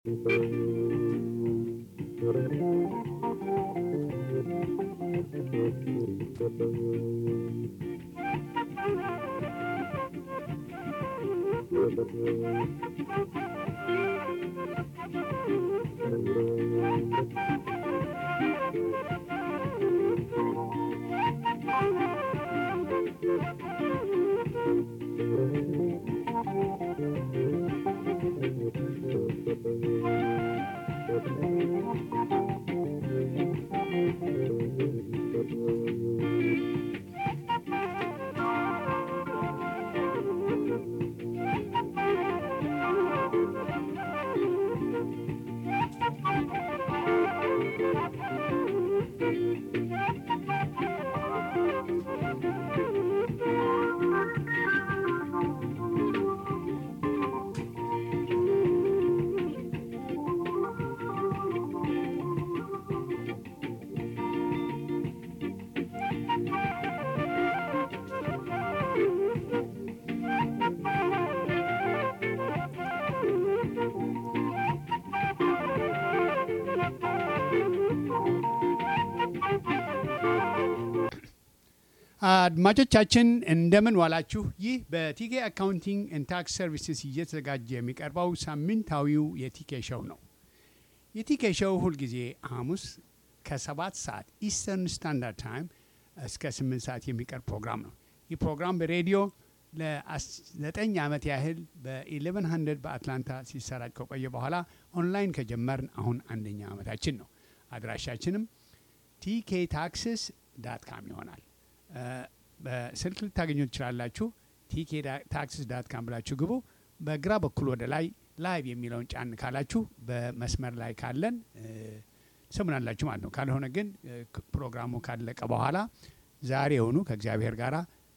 አድማጮቻችን እንደምን ዋላችሁ። ይህ በቲኬ አካውንቲንግ ኤንድ ታክስ ሰርቪስስ እየተዘጋጀ የሚቀርበው ሳምንታዊው የቲኬ ሸው ነው። የቲኬ ሸው ሁልጊዜ ሐሙስ ከሰባት ሰዓት ኢስተርን ስታንዳርድ ታይም እስከ ስምንት ሰዓት የሚቀርብ ፕሮግራም ነው። ይህ ፕሮግራም በሬዲዮ ለዘጠኝ ዓመት ያህል በ1100 በአትላንታ ሲሰራጭ ከቆየ በኋላ ኦንላይን ከጀመርን አሁን አንደኛ ዓመታችን ነው። አድራሻችንም ቲኬ ታክስስ ዳት ካም ይሆናል። በስልክ ልታገኙ ትችላላችሁ። ቲኬ ታክስስ ዳት ካም ብላችሁ ግቡ። በግራ በኩል ወደ ላይ ላይቭ የሚለውን ጫን ካላችሁ በመስመር ላይ ካለን ስሙናላችሁ ማለት ነው። ካልሆነ ግን ፕሮግራሙ ካለቀ በኋላ ዛሬውኑ ከእግዚአብሔር ጋር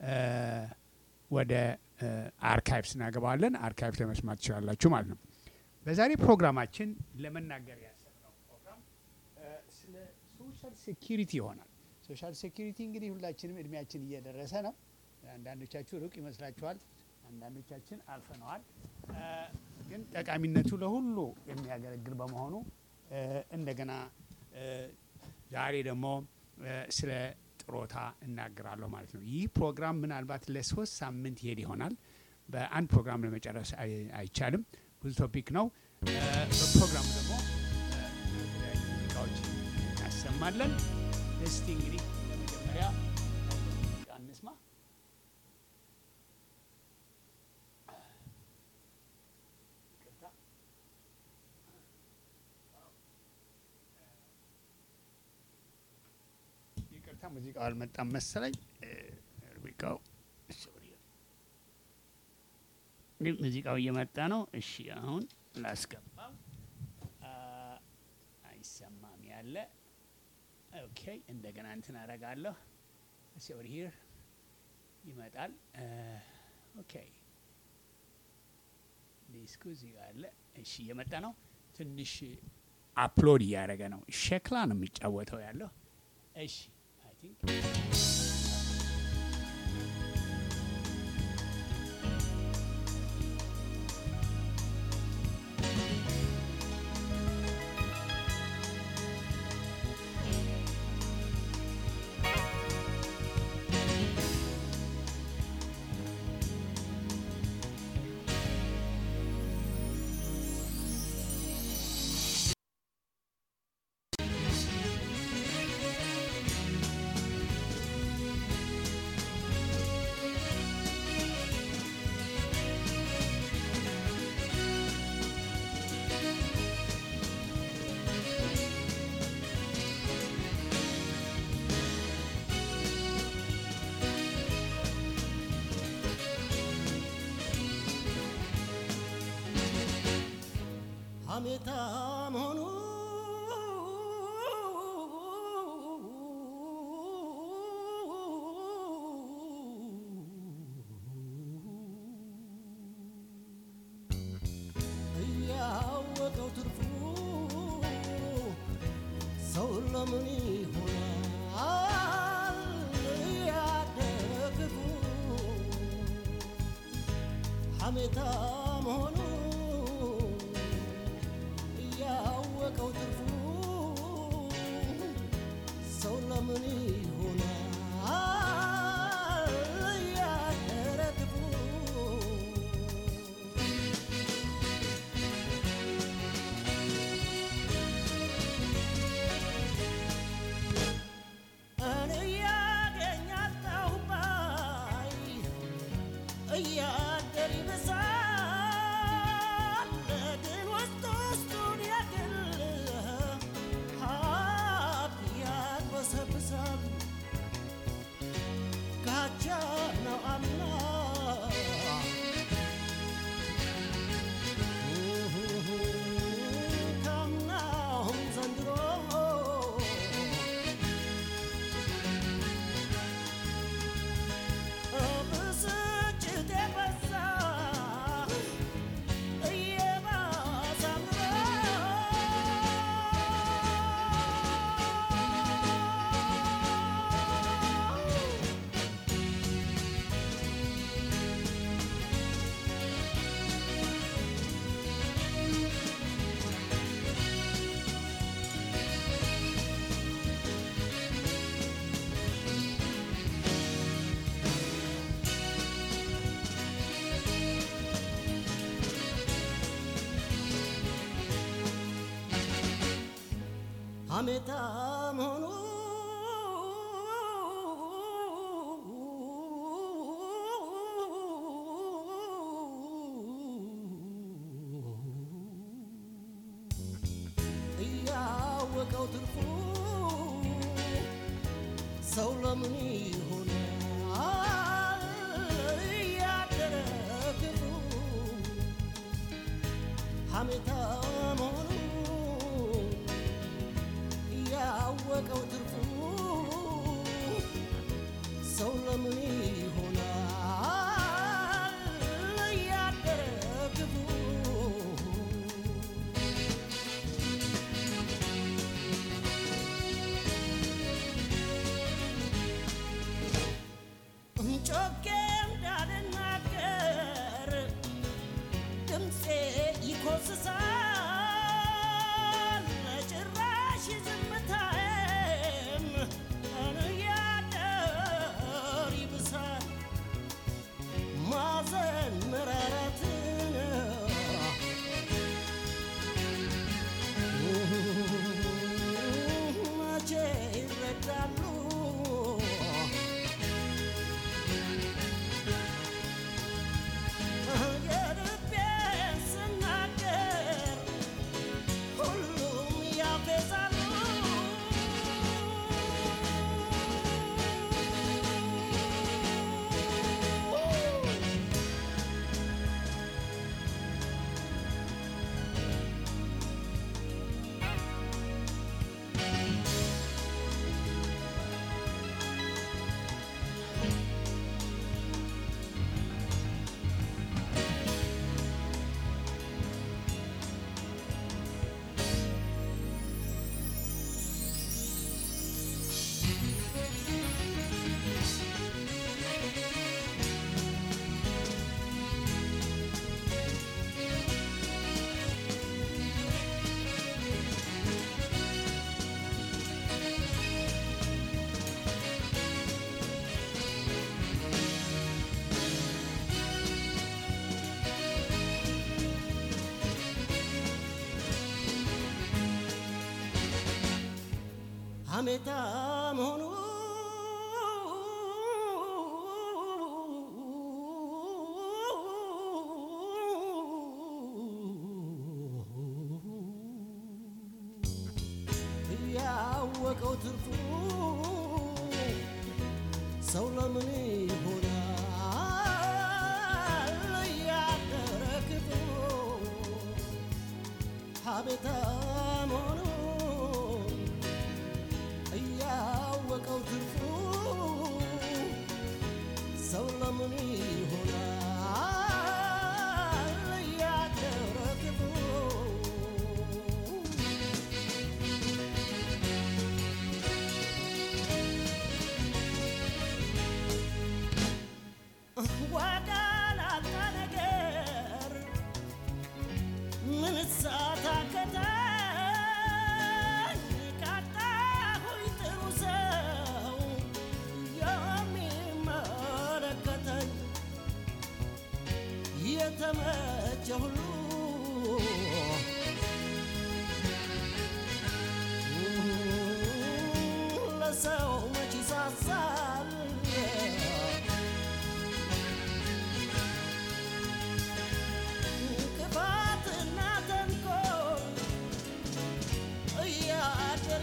ወደ አርካይቭስ እናገባዋለን። አርካይቭ ለመስማት ትችላላችሁ ማለት ነው። በዛሬ ፕሮግራማችን ለመናገር ያሰብነው ፕሮግራም ስለ ሶሻል ሴኪሪቲ ይሆናል። ሶሻል ሴኪሪቲ እንግዲህ ሁላችንም እድሜያችን እየደረሰ ነው። አንዳንዶቻችሁ ሩቅ ይመስላችኋል፣ አንዳንዶቻችን አልፈነዋል። ግን ጠቃሚነቱ ለሁሉ የሚያገለግል በመሆኑ እንደገና ዛሬ ደግሞ ስለ ጥሮታ እናገራለሁ ማለት ነው። ይህ ፕሮግራም ምናልባት ለሶስት ሳምንት ይሄድ ይሆናል። በአንድ ፕሮግራም ለመጨረስ አይቻልም። ብዙ ቶፒክ ነው። በፕሮግራሙ ደግሞ የተለያዩ ሙዚቃዎች እናሰማለን። እስቲ እንግዲህ ለመጀመሪያ ሙዚቃ እንስማ። ይቅርታ ሙዚቃው አልመጣም መሰለኝ። ሙዚቃው ግን ሙዚቃው እየመጣ ነው። እሺ አሁን ላስገባው። አይሰማም ያለ ኦኬ እንደገና እንትን አረጋለሁ። እሺ ኦቨር ሂር ይመጣል። ኦኬ ዲስኩ እዚህ ጋር አለ። እሺ እየመጣ ነው። ትንሽ አፕሎድ እያደረገ ነው። ሸክላ ነው የሚጫወተው ያለው። እሺ አይ ቲንክ ሐሜታ መሆኑ እያወቀው ትርፉ ሰው ለምን ይሆናል ያደግፉ ሐሜታ መሆኑ ሐሜታም ሆኑ እያወቀው ትርፉ ሰው ለምን ይሆናል እያደረ ክፉ ሐሜታም ሆኑ ያወቀው ትርፉ ሰው ለምን ይሆናል እያደረ ክፉ ጮኬ እንዳልናገር ድምፄ ይኮስሳል ጭራሽ ዝምታዬም እያደር ይብሳል ማዘን መራራትን መቼ ይረዳሉ የልቤን ስናገር ሁሉም ያፌዛሉ። ሐሜታም ሆኑ ያወቀው ትርፉ ሰው ለምን ይሆናል እያደረ ክፉ ሐሜታም ሆኑ እያወቀው ትርፉ ሰው ለምን ይሆናል እያደረ ክፉ ዋጋ ላጣ ነገር ምን ሳታከታኝ ካጣሁኝ ጥሩ ሰው የሚመለከተኝ የተመቸ ሁሉ ለሰው መች ይሳሳል ክፋትና ተንኮል እያደር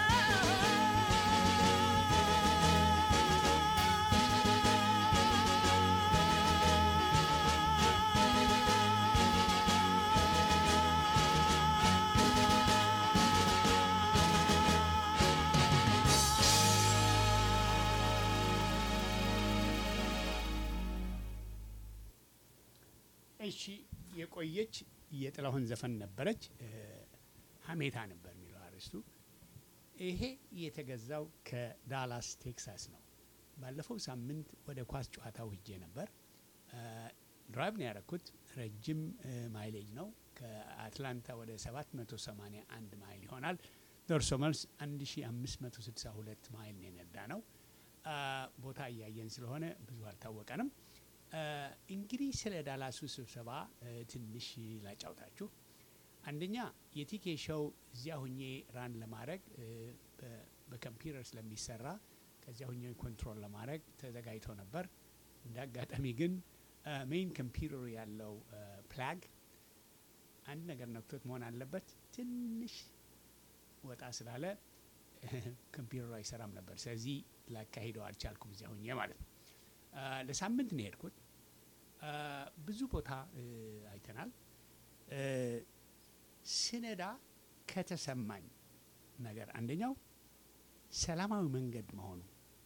እሺ የቆየች የጥላሁን ዘፈን ነበረች። እ፣ ሀሜታ ነበር የሚለው አርዕስቱ። ይሄ የተገዛው ከዳላስ ቴክሳስ ነው። ባለፈው ሳምንት ወደ ኳስ ጨዋታው ሂጄ ነበር። እ፣ ድራይቭ ነው ያደረኩት። ረጅም እ፣ ማይሌጅ ነው። ከአትላንታ ወደ 781 ማይል ይሆናል። ደርሶ መልስ 1562 ማይል ነው የነዳ ነው። አ፣ ቦታ እያየን ስለሆነ ብዙ አልታወቀንም። አ፣ እንግዲህ ስለ ዳላሱ ስብሰባ እ፣ ትንሽ ላጫውታችሁ። አንደኛ የቲኬ ሾው እዚያ ሁኜ ራን ለማድረግ እ፣ በ- በኮምፒውተር ስለሚሰራ ከዚያ ሁኜ ኮንትሮል ለማድረግ ተዘጋጅቶ ነበር። እንደ አጋጣሚ ግን ሜይን ኮምፒውተሩ ያለው ፕላግ አንድ ነገር ነክቶት መሆን አለበት። ትንሽ ወጣ ስላለ ኮምፒውተሩ አይሰራም ነበር። ስለዚህ ላካሂደው አልቻልኩም እዚያ ሁኜ ማለት ነው። አ፣ ለሳምንት ነው የሄድኩት። አ፣ ብዙ ቦታ እ፣ አይተናል። እ፣ ስነዳ ከተሰማኝ ነገር አንደኛው ሰላማዊ መንገድ መሆኑ፣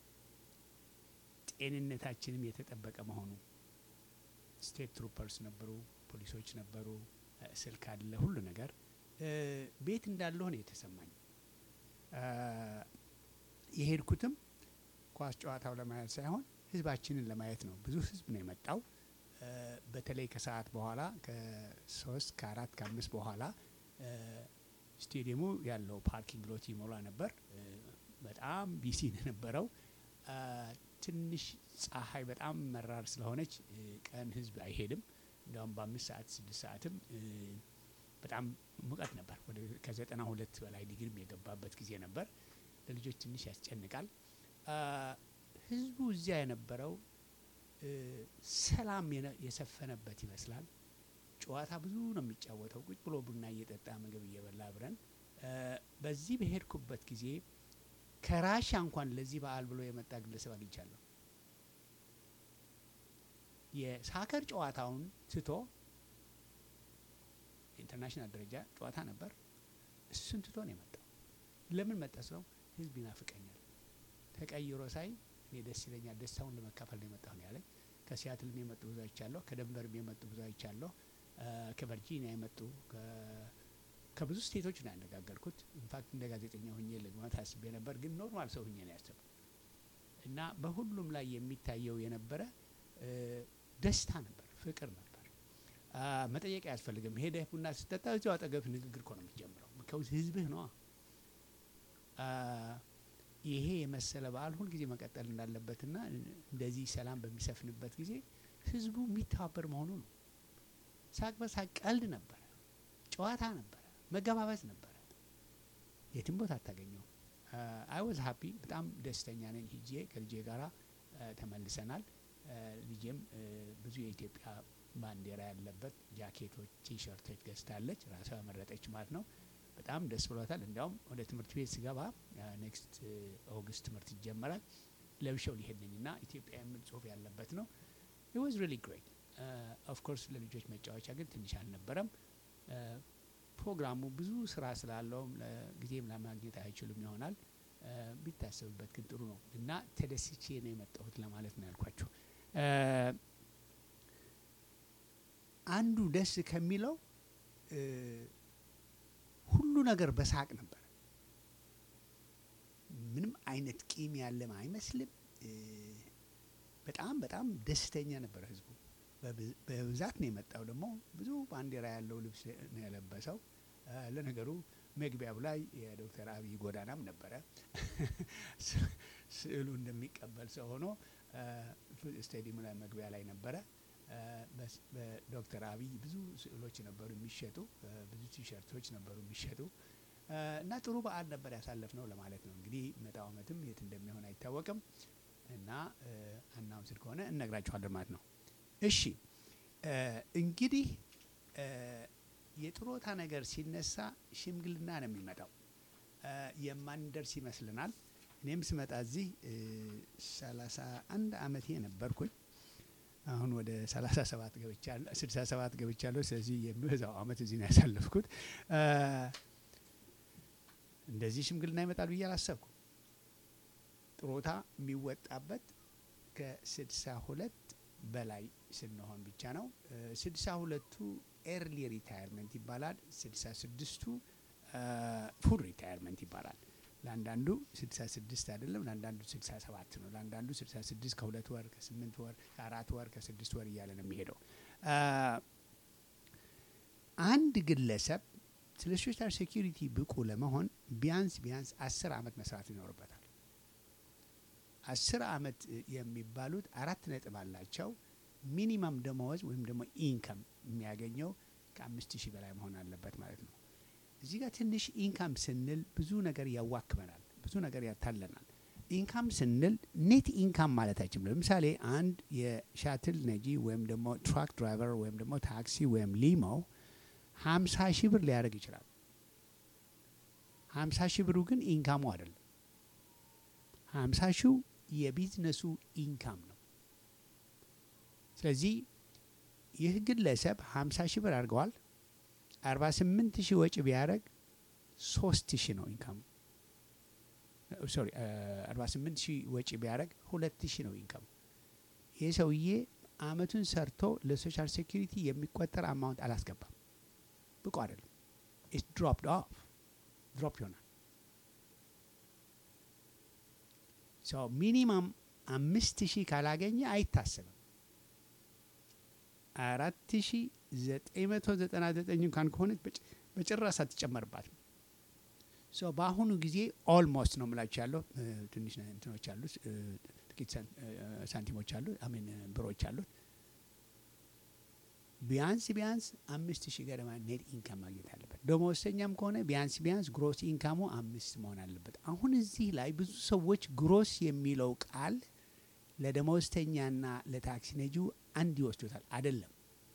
ጤንነታችንም የተጠበቀ መሆኑ። ስቴት ትሩፐርስ ነበሩ፣ ፖሊሶች ነበሩ፣ እ፣ ስልክ አለ፣ ሁሉ ነገር እ፣ ቤት እንዳለሁ ነው የተሰማኝ። አ፣ የሄድኩትም ኳስ ጨዋታው ለማየት ሳይሆን ህዝባችንን ለማየት ነው። ብዙ ህዝብ ነው የመጣው። እ፣ በተለይ ከሰዓት በኋላ ከሶስት ከአራት ከአምስት በኋላ እ፣ ስቴዲየሙ ያለው ፓርኪንግ ሎት ይሞላ ነበር። እ፣ በጣም ቢሲ ነው የነበረው። አ፣ ትንሽ ፀሐይ በጣም መራር ስለሆነች እ፣ ቀን ህዝብ አይሄድም። እንዲያውም በአምስት ሰዓት ስድስት ሰዓትም እ፣ በጣም ሙቀት ነበር። ወደ ከዘጠና ሁለት በላይ ዲግሪም የገባበት ጊዜ ነበር። ለልጆች ትንሽ ያስጨንቃል። አ፣ ህዝቡ እዚያ የነበረው እ፣ ሰላም የነ- የሰፈነበት ይመስላል። ጨዋታ ብዙ ነው የሚጫወተው። ቁጭ ብሎ ቡና እየጠጣ ምግብ እየበላ አብረን እ፣ በዚህ በሄድኩበት ጊዜ ከራሻ እንኳን ለዚህ በዓል ብሎ የመጣ ግለሰብ አግኝቻለሁ። የሳከር ጨዋታውን ትቶ ኢንተርናሽናል ደረጃ ጨዋታ ነበር። እሱን ትቶ ነው የመጣው። ለምን መጣ ስለው ህዝብ ይናፍቀኛል፣ ተቀይሮ ሳይ እኔ ደስ ይለኛል፣ ደስታውን ለመካፈል ነው የመጣሁ ነው ያለኝ። ከሲያትልም የመጡ ብዙ አይቻለሁ፣ ከደንቨርም የመጡ ብዙ አይቻለሁ፣ አ፣ ከቨርጂኒያ የመጡ ከ- ከብዙ ስቴቶች ነው ያነጋገርኩት። ኢንፋክት እንደ ጋዜጠኛ ሁኜ ልግባት አስቤ ነበር፣ ግን ኖርማል ሰው ሁኜ ነው ያሰብኩት እና በሁሉም ላይ የሚታየው የነበረ እ፣ ደስታ ነበር፣ ፍቅር ነበር። አ፣ መጠየቅ አያስፈልግም። ሄደህ ቡና ስጠጣ እዚያው አጠገብ ንግግር እኮ ነው የምትጀምረው። ከውዝ ህዝብህ ነዋ። አ፣ ይሄ የመሰለ በዓል ሁልጊዜ መቀጠል እንዳለበትና እንደዚህ ሰላም በሚሰፍንበት ጊዜ ህዝቡ የሚተባበር መሆኑ ነው። ሳቅ በሳቅ ቀልድ ነበረ፣ ጨዋታ ነበረ፣ መገባበዝ ነበረ። የትም ቦታ አታገኘው። አይ ዋዝ ሀፒ በጣም ደስተኛ ነኝ። ሂጄ ከልጄ ጋራ አ፣ ተመልሰናል። አ፣ ልጄም አ፣ ብዙ የኢትዮጵያ ባንዲራ ያለበት ጃኬቶች፣ ቲሸርቶች ገዝታለች። ራሷ ያመረጠች ማለት ነው። በጣም ደስ ብሏታል። እንዲያውም ወደ ትምህርት ቤት ስገባ ኔክስት ኦገስት ትምህርት ይጀመራል ለብሸው ሊሄድ ነኝ እና ኢትዮጵያ የሚል ጽሁፍ ያለበት ነው። ኢት ዋዝ ሪሊ ግሬት ኦፍ ኮርስ ለልጆች መጫወቻ ግን ትንሽ አልነበረም። አ፣ ፕሮግራሙ ብዙ ስራ ስላለውም ጊዜም ለማግኘት አይችሉም ይሆናል። አ፣ ቢታሰብበት ግን ጥሩ ነው እና ተደስቼ ነው የመጣሁት ለማለት ነው ያልኳቸው። አ፣ አንዱ ደስ ከሚለው እ፣ ሁሉ ነገር በሳቅ ነበር። ምንም አይነት ቂም ያለም አይመስልም። እ፣ በጣም በጣም ደስተኛ ነበር ህዝቡ። በብ- በብዛት ነው የመጣው። ደግሞ ብዙ ባንዲራ ያለው ልብስ ነው የለበሰው። እ፣ ለነገሩ መግቢያው ላይ የዶክተር አብይ ጎዳናም ነበረ። ስ- ስዕሉ እንደሚቀበል ሰው ሆኖ እ፣ ስቴዲየሙ ላይ መግቢያ ላይ ነበረ። እ፣ በስ- በዶክተር አብይ ብዙ ስዕሎች ነበሩ የሚሸጡ፣ እ፣ ብዙ ቲሸርቶች ነበሩ የሚሸጡ እ፣ እና ጥሩ በዓል ነበር ያሳለፍ ነው ለማለት ነው። እንግዲህ መጣው ዓመትም የት እንደሚሆን አይታወቅም እና አናውንስድ ከሆነ እነግራችኋለን ማለት ነው። እሺ እ፣ እንግዲህ እ፣ የጥሮታ ነገር ሲነሳ ሽምግልና ነው የሚመጣው። እ፣ የማንደርስ ይመስልናል። እኔም ስመጣ እዚህ ሰላሳ አንድ አመቴ ነበርኩኝ። አሁን ወደ 37 ገብቻለሁ 67 ገብቻለሁ። ስለዚህ የሚበዛው አመት እዚህ ነው ያሳለፍኩት። እ፣ እንደዚህ ሽምግልና ይመጣል ብዬ አላሰብኩም። ጥሮታ የሚወጣበት ከስድሳ ሁለት በላይ ስንሆን ብቻ ነው። ስድሳ ሁለቱ ኤርሊ ሪታየርመንት ይባላል። ስድሳ ስድስቱ ፉል ሪታየርመንት ይባላል። ለአንዳንዱ ስድሳ ስድስት አይደለም፣ ለአንዳንዱ ስድሳ ሰባት ነው። ለአንዳንዱ ስድሳ ስድስት ከሁለት ወር ከስምንት ወር ከአራት ወር ከስድስት ወር እያለ ነው የሚሄደው። አ፣ አንድ ግለሰብ ስለ ሶሻል ሴኪሪቲ ብቁ ለመሆን ቢያንስ ቢያንስ አስር አመት መስራት ይኖርበታል። አስር አመት የሚባሉት አራት ነጥብ አላቸው። ሚኒመም ደመወዝ ወይም ደግሞ ኢንከም የሚያገኘው ከአምስት ሺህ በላይ መሆን አለበት ማለት ነው። እዚህ ጋር ትንሽ ኢንካም ስንል ብዙ ነገር ያዋክበናል፣ ብዙ ነገር ያታለናል። ኢንካም ስንል ኔት ኢንካም ማለታችን ነው። ለምሳሌ አንድ የሻትል ነጂ ወይም ደግሞ ትራክ ድራይቨር ወይም ደግሞ ታክሲ ወይም ሊሞ ሀምሳ ሺህ ብር ሊያደርግ ይችላል። ሀምሳ ሺህ ብሩ ግን ኢንካሙ አይደለም። ሀምሳ ሺው የቢዝነሱ ኢንካም ነው። ስለዚህ ይህ ግለሰብ ሀምሳ ሺህ ብር አድርገዋል። አርባ ስምንት ሺህ ወጪ ቢያደርግ ሶስት ሺህ ነው ኢንካሙ። ሶሪ አርባ ስምንት ሺህ ወጪ ቢያደርግ ሁለት ሺህ ነው ኢንካሙ። ይህ ሰውዬ አመቱን ሰርቶ ለሶሻል ሴኪሪቲ የሚቆጠር አማውንት አላስገባም። ብቁ አይደለም። ኢትስ ድሮፕድ ኦፍ ድሮፕ ይሆናል። ሶ ሚኒማም አምስት ሺህ ካላገኘ አይታሰብም። አራት ሺ ዘጠኝ መቶ ዘጠና ዘጠኝ እንኳን ከሆነች በጭ- በጭራሽ አትጨመርባትም። ሶ በአሁኑ ጊዜ ኦልሞስት ነው የምላችሁ ያለው እ፣ ትንሽ ነ- እንትኖች አሉት እ፣ ጥቂት ሳን- እ፣ ሳንቲሞች አሉ አሚን ብሮች አሉት። ቢያንስ ቢያንስ አምስት ሺህ ገደማ ኔት ኢንካም ማግኘት አለበት። ደመወዝተኛም ከሆነ ቢያንስ ቢያንስ ግሮስ ኢንካሙ አምስት መሆን አለበት። አሁን እዚህ ላይ ብዙ ሰዎች ግሮስ የሚለው ቃል ለደመወዝተኛና ለታክሲ ነጂው አንድ ይወስዱታል። አይደለም።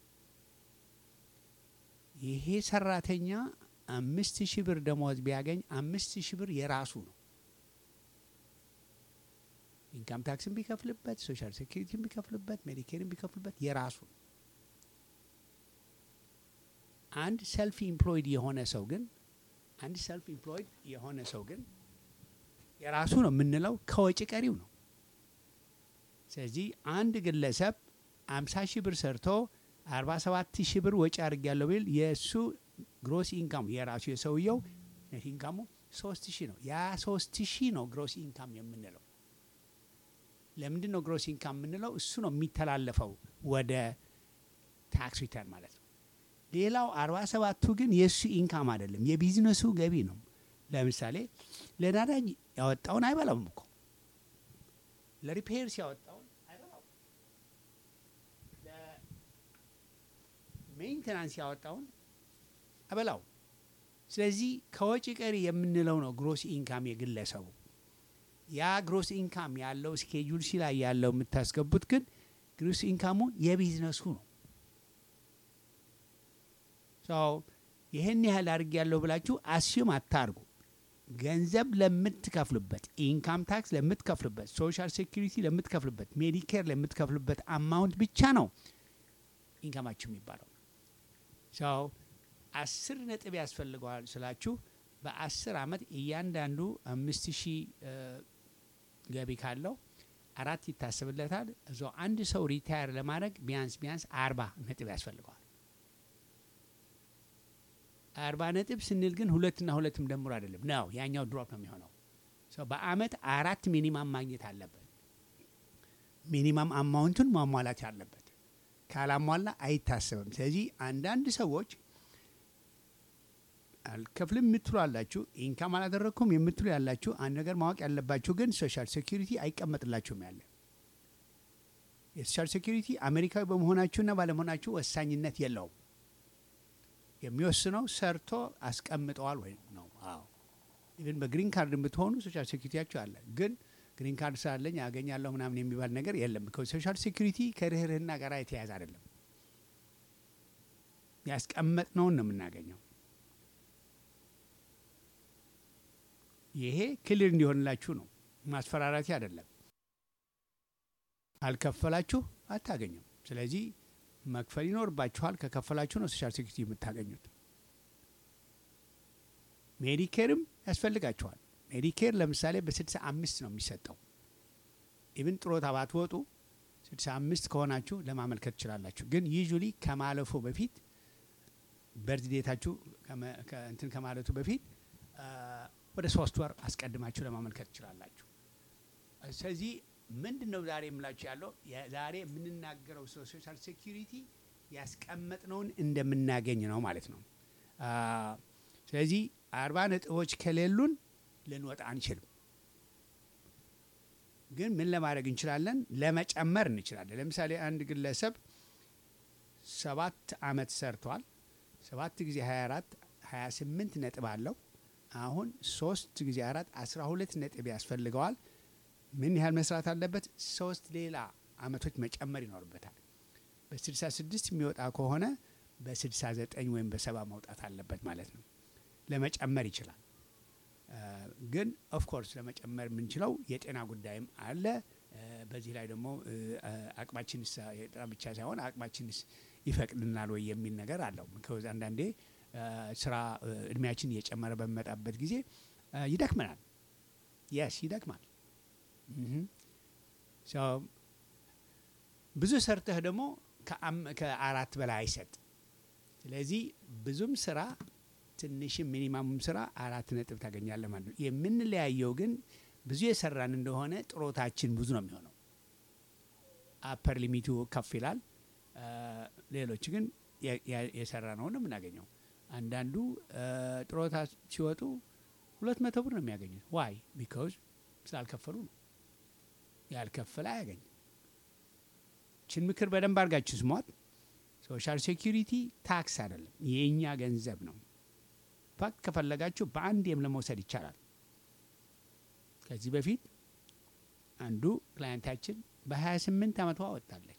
ይሄ ሰራተኛ አምስት ሺህ ብር ደመወዝ ቢያገኝ አምስት ሺህ ብር የራሱ ነው። ኢንካም ታክስን ቢከፍልበት፣ ሶሻል ሴኪሪቲን ቢከፍልበት፣ ሜዲኬርን ቢከፍልበት የራሱ ነው። አንድ ሰልፍ ኢምፕሎይድ የሆነ ሰው ግን አንድ ሰልፍ ኢምፕሎይድ የሆነ ሰው ግን የራሱ ነው የምንለው ከወጪ ቀሪው ነው። ስለዚህ አንድ ግለሰብ አምሳ ሺህ ብር ሰርቶ አርባ ሰባት ሺህ ብር ወጪ አድርጊያለሁ ቢል የእሱ ግሮስ ኢንካሙ የራሱ የሰውየው ኔት ኢንካሙ ሶስት ሺህ ነው። ያ ሶስት ሺህ ነው ግሮስ ኢንካም የምንለው። ለምንድን ነው ግሮስ ኢንካም የምንለው? እሱ ነው የሚተላለፈው ወደ ታክስ ሪተርን ማለት ነው። ሌላው አርባ ሰባቱ ግን የእሱ ኢንካም አይደለም፣ የቢዝነሱ ገቢ ነው። ለምሳሌ ለናዳጅ ያወጣውን አይበላውም እኮ ለሪፔርስ ያወጣውን አይበላውም፣ ለሜንቴናንስ ያወጣውን አይበላው። ስለዚህ ከወጪ ቀሪ የምንለው ነው ግሮስ ኢንካም የግለሰቡ። ያ ግሮስ ኢንካም ያለው ስኬጁል ሲ ላይ ያለው የምታስገቡት ግን ግሮስ ኢንካሙ የቢዝነሱ ነው። ሰው ይህን ያህል አድርግ ያለው ብላችሁ አስዩም አታርጉ። ገንዘብ ለምትከፍሉበት፣ ኢንካም ታክስ ለምትከፍሉበት፣ ሶሻል ሴኩሪቲ ለምትከፍሉበት፣ ሜዲኬር ለምትከፍሉበት አማውንት ብቻ ነው ኢንካማችሁ የሚባለው። ሰው አስር ነጥብ ያስፈልገዋል ስላችሁ በአስር አመት እያንዳንዱ አምስት ሺህ ገቢ ካለው አራት ይታሰብለታል። እዞ አንድ ሰው ሪታየር ለማድረግ ቢያንስ ቢያንስ አርባ ነጥብ ያስፈልገዋል። አርባ ነጥብ ስንል ግን ሁለትና ሁለትም ደምሮ አይደለም ነው፣ ያኛው ድሮፕ ነው የሚሆነው። ሰው በአመት አራት ሚኒማም ማግኘት አለበት። ሚኒማም አማውንቱን ማሟላት አለበት። ካላሟላ አይታሰብም። ስለዚህ አንዳንድ ሰዎች አልከፍልም የምትሉ አላችሁ፣ ኢንካም አላደረግኩም የምትሉ ያላችሁ፣ አንድ ነገር ማወቅ ያለባችሁ ግን ሶሻል ሴኩሪቲ አይቀመጥላችሁም ያለ የሶሻል ሴኩሪቲ አሜሪካዊ በመሆናችሁና ባለመሆናችሁ ወሳኝነት የለውም። የሚወስነው ሰርቶ አስቀምጠዋል ወይም ነው። አዎ ኢቨን በግሪን ካርድ የምትሆኑ ሶሻል ሴኩሪቲያችሁ አለ። ግን ግሪን ካርድ ስላለኝ ያገኛለሁ ምናምን የሚባል ነገር የለም። ሶሻል ሴኩሪቲ ከርህርህና ጋር የተያያዘ አይደለም። ያስቀመጥነውን ነው የምናገኘው። ይሄ ክሊር እንዲሆንላችሁ ነው፣ ማስፈራራቴ አይደለም። አልከፈላችሁ አታገኙም። ስለዚህ መክፈል ይኖርባችኋል። ከከፈላችሁ ነው ሶሻል ሴኩሪቲ የምታገኙት። ሜዲኬርም ያስፈልጋችኋል። ሜዲኬር ለምሳሌ በስድሳ አምስት ነው የሚሰጠው። ኢብን ጥሮታ ባትወጡ ስድሳ አምስት ከሆናችሁ ለማመልከት ትችላላችሁ። ግን ዩዥሊ ከማለፉ በፊት በርዝ ዴታችሁ እንትን ከማለቱ በፊት ወደ ሶስት ወር አስቀድማችሁ ለማመልከት ትችላላችሁ። ስለዚህ ምንድን ነው ዛሬ የምላችሁ ያለው ዛሬ የምንናገረው ስለ ሶሻል ሴኩሪቲ ያስቀመጥነውን እንደምናገኝ ነው ማለት ነው። ስለዚህ አርባ ነጥቦች ከሌሉን ልንወጣ አንችልም። ግን ምን ለማድረግ እንችላለን? ለመጨመር እንችላለን። ለምሳሌ አንድ ግለሰብ ሰባት አመት ሰርቷል። ሰባት ጊዜ 24 28 ነጥብ አለው። አሁን ሶስት ጊዜ አራት 12 ነጥብ ያስፈልገዋል። ምን ያህል መስራት አለበት? ሶስት ሌላ አመቶች መጨመር ይኖርበታል። በ66 የሚወጣ ከሆነ በ69 ወይም በሰባ መውጣት አለበት ማለት ነው። ለመጨመር ይችላል። አ፣ ግን ኦፍኮርስ ለመጨመር የምንችለው የጤና ጉዳይም አለ። አ፣ በዚህ ላይ ደግሞ እ፣ አ፣ አቅማችንስ የጤና ብቻ ሳይሆን አቅማችንስ ይፈቅድናል ወይ የሚል ነገር አለው። ምክንያቱም አንዳንዴ አ፣ ስራ እ፣ እድሜያችን እየጨመረ በሚመጣበት ጊዜ አ፣ ይደክመናል። የስ ይደክማል። እህ። ሶ ብዙ ሰርተህ ደግሞ ከአም- ከአራት በላይ አይሰጥ። ስለዚህ ብዙም ስራ ትንሽም ሚኒማሙም ስራ አራት ነጥብ ታገኛለህ ማለት ነው። የምንለያየው ግን ብዙ የሰራን እንደሆነ ጥሮታችን ብዙ ነው የሚሆነው። አፐር ሊሚቱ ከፍ ይላል። አ፣ ሌሎች ግን የ- የ- የሰራ ነው ነው የምናገኘው። አንዳንዱ አ፣ ጥሮታ ሲወጡ ሁለት መቶ ብር ነው የሚያገኙት። ዋይ ቢካውዝ ስላልከፈሉ ነው። ያልከፈለ አያገኝም። ችን ምክር በደንብ አድርጋችሁ ስሟት። ሶሻል ሴኪሪቲ ታክስ አይደለም፣ የእኛ ገንዘብ ነው። ፋክት ከፈለጋችሁ በአንዴም ለመውሰድ ይቻላል። ከዚህ በፊት አንዱ ክላይንታችን በ28 ዓመቷ ወጣለች።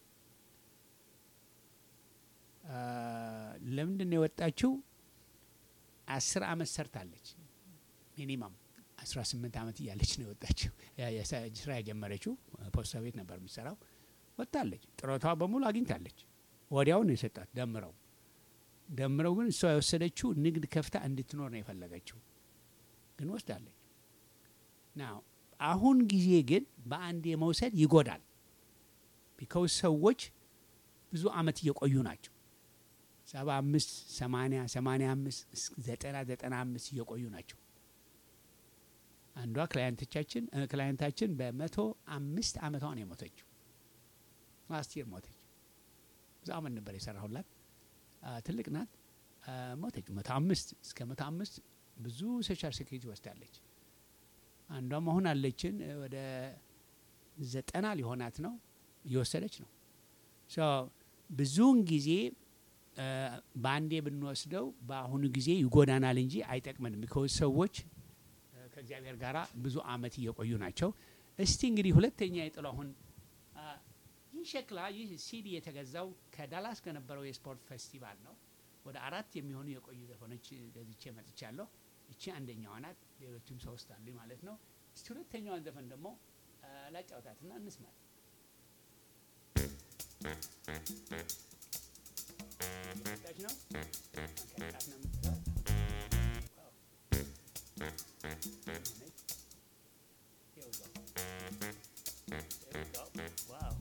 አ፣ ለምንድን ነው የወጣችው? አስር ዓመት ሰርታለች። ሚኒማም 18 ዓመት እያለች ነው የወጣችው። ያ- የሰ- ስራ የጀመረችው ፖስታ ቤት ነበር የምትሰራው። ወጣለች። ጥሮቷ በሙሉ አግኝታለች። ወዲያው ነው የሰጣት ደምረው ደምረው ግን እሷ የወሰደችው ንግድ ከፍታ እንድትኖር ነው የፈለገችው፣ ግን ወስዳለች። ናው አሁን ጊዜ ግን በአንድ የመውሰድ ይጎዳል። ቢካውስ ሰዎች ብዙ አመት እየቆዩ ናቸው። ሰባ አምስት ሰማኒያ ሰማኒያ አምስት እስከ ዘጠና ዘጠና አምስት እየቆዩ ናቸው። አንዷ ክላይንቶቻችን እ፣ ክላይንታችን በመቶ አምስት አመቷ ነው የሞተችው። ላስት ይር ሞተች። ብዙ አመት ነበር የሰራሁላት። አ፣ ትልቅ ናት። አ፣ ሞተች። መቶ አምስት እስከ መቶ አምስት ብዙ ሶሻል ሴኩሪቲ ወስዳለች። አንዷም አሁን አለችን እ፣ ወደ ዘጠና ሊሆናት ነው እየወሰደች ነው። ሶ ብዙውን ጊዜ አ፣ በአንዴ ብንወስደው በአሁኑ ጊዜ ይጎዳናል እንጂ አይጠቅመንም። ቢኮዝ ሰዎች አ፣ ከእግዚአብሔር ጋር ብዙ አመት እየቆዩ ናቸው። እስቲ እንግዲህ ሁለተኛ የጥላሁን አ፣ ይህ ሸክላ ይህ ሲዲ የተገዛው ከዳላስ ከነበረው የስፖርት ፌስቲቫል ነው። ወደ አራት የሚሆኑ የቆዩ ዘፈኖች ገዝቼ መጥቻለሁ። እቺ አንደኛዋ ናት። ሌሎችም ሶስት አሉ ማለት ነው። እስቲ ሁለተኛዋን ዘፈን ደግሞ አ፣ ላጫውታትና እንስማት። ታች ነው ከጣት ነው የምትለው። ዋው። Here we go. There we go. Wow.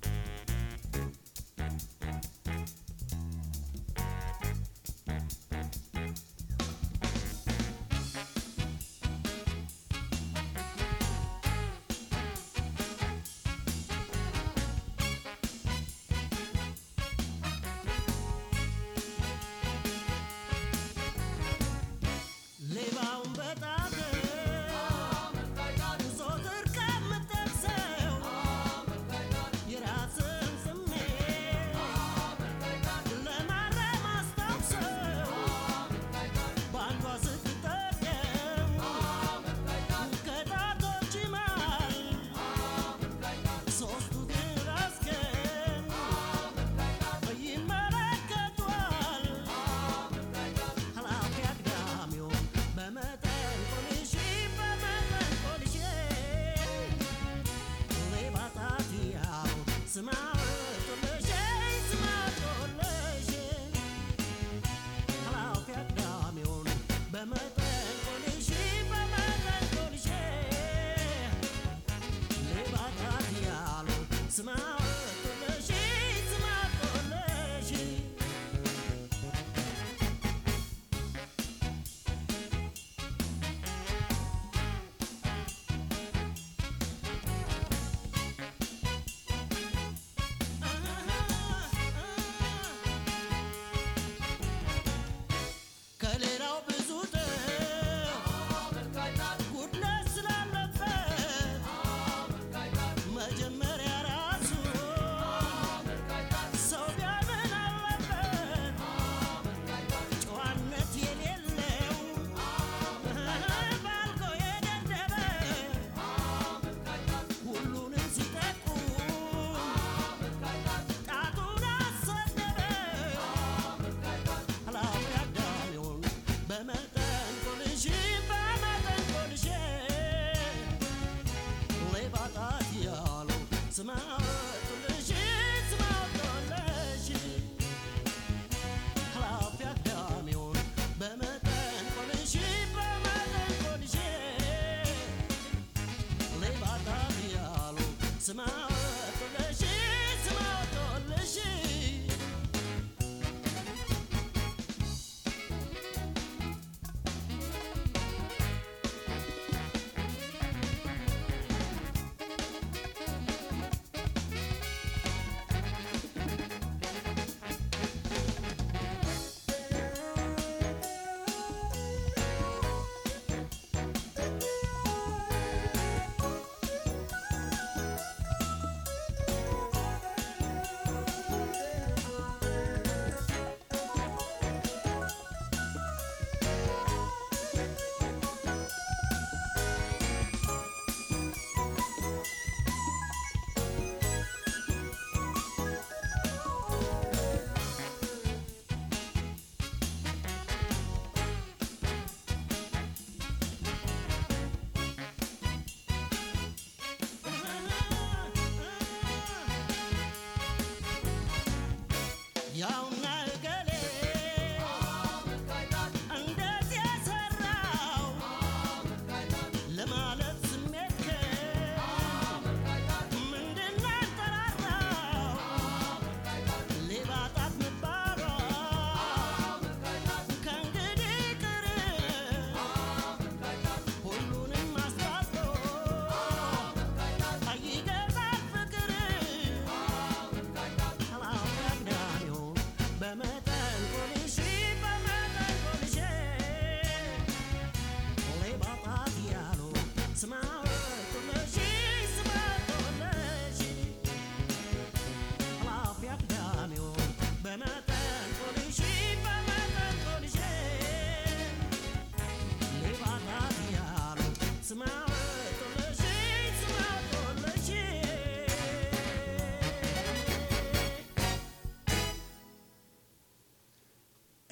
ሌባውን በጣት ዞትር ከምጠቅሰው የራስን ስሜት ለማረም አስታውሰው በአንዷ ስትጠቀም ከጣቶች መሃል ሶስቱ ግን ራስህን ይመለከቷል ኃላፊ አግዳሚውን በመ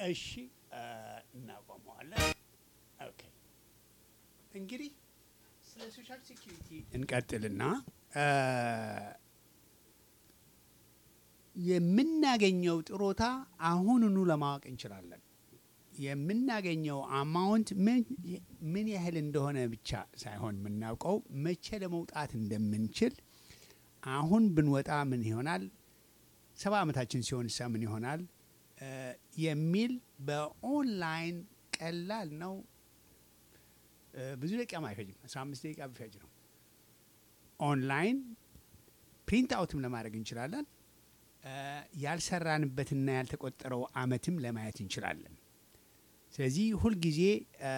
እሺ እ፣ እናቆመዋለን። ኦኬ እንግዲህ ስለ ሶሻል ሴኪሪቲ እንቀጥልና እ፣ የምናገኘው ጥሮታ አሁኑኑ ለማወቅ እንችላለን። የምናገኘው አማውንት ምን ምን ያህል እንደሆነ ብቻ ሳይሆን የምናውቀው መቼ ለመውጣት እንደምንችል አሁን ብንወጣ ምን ይሆናል፣ ሰባ ዓመታችን ሲሆን ሳ ምን ይሆናል እ፣ የሚል በኦንላይን ቀላል ነው። እ፣ ብዙ ደቂቃም አይፈጅም። አስራ አምስት ደቂቃ ቢፈጅ ነው። ኦንላይን ፕሪንት አውትም ለማድረግ እንችላለን። እ፣ ያልሰራንበትና ያልተቆጠረው አመትም ለማየት እንችላለን። ስለዚህ ሁልጊዜ እ፣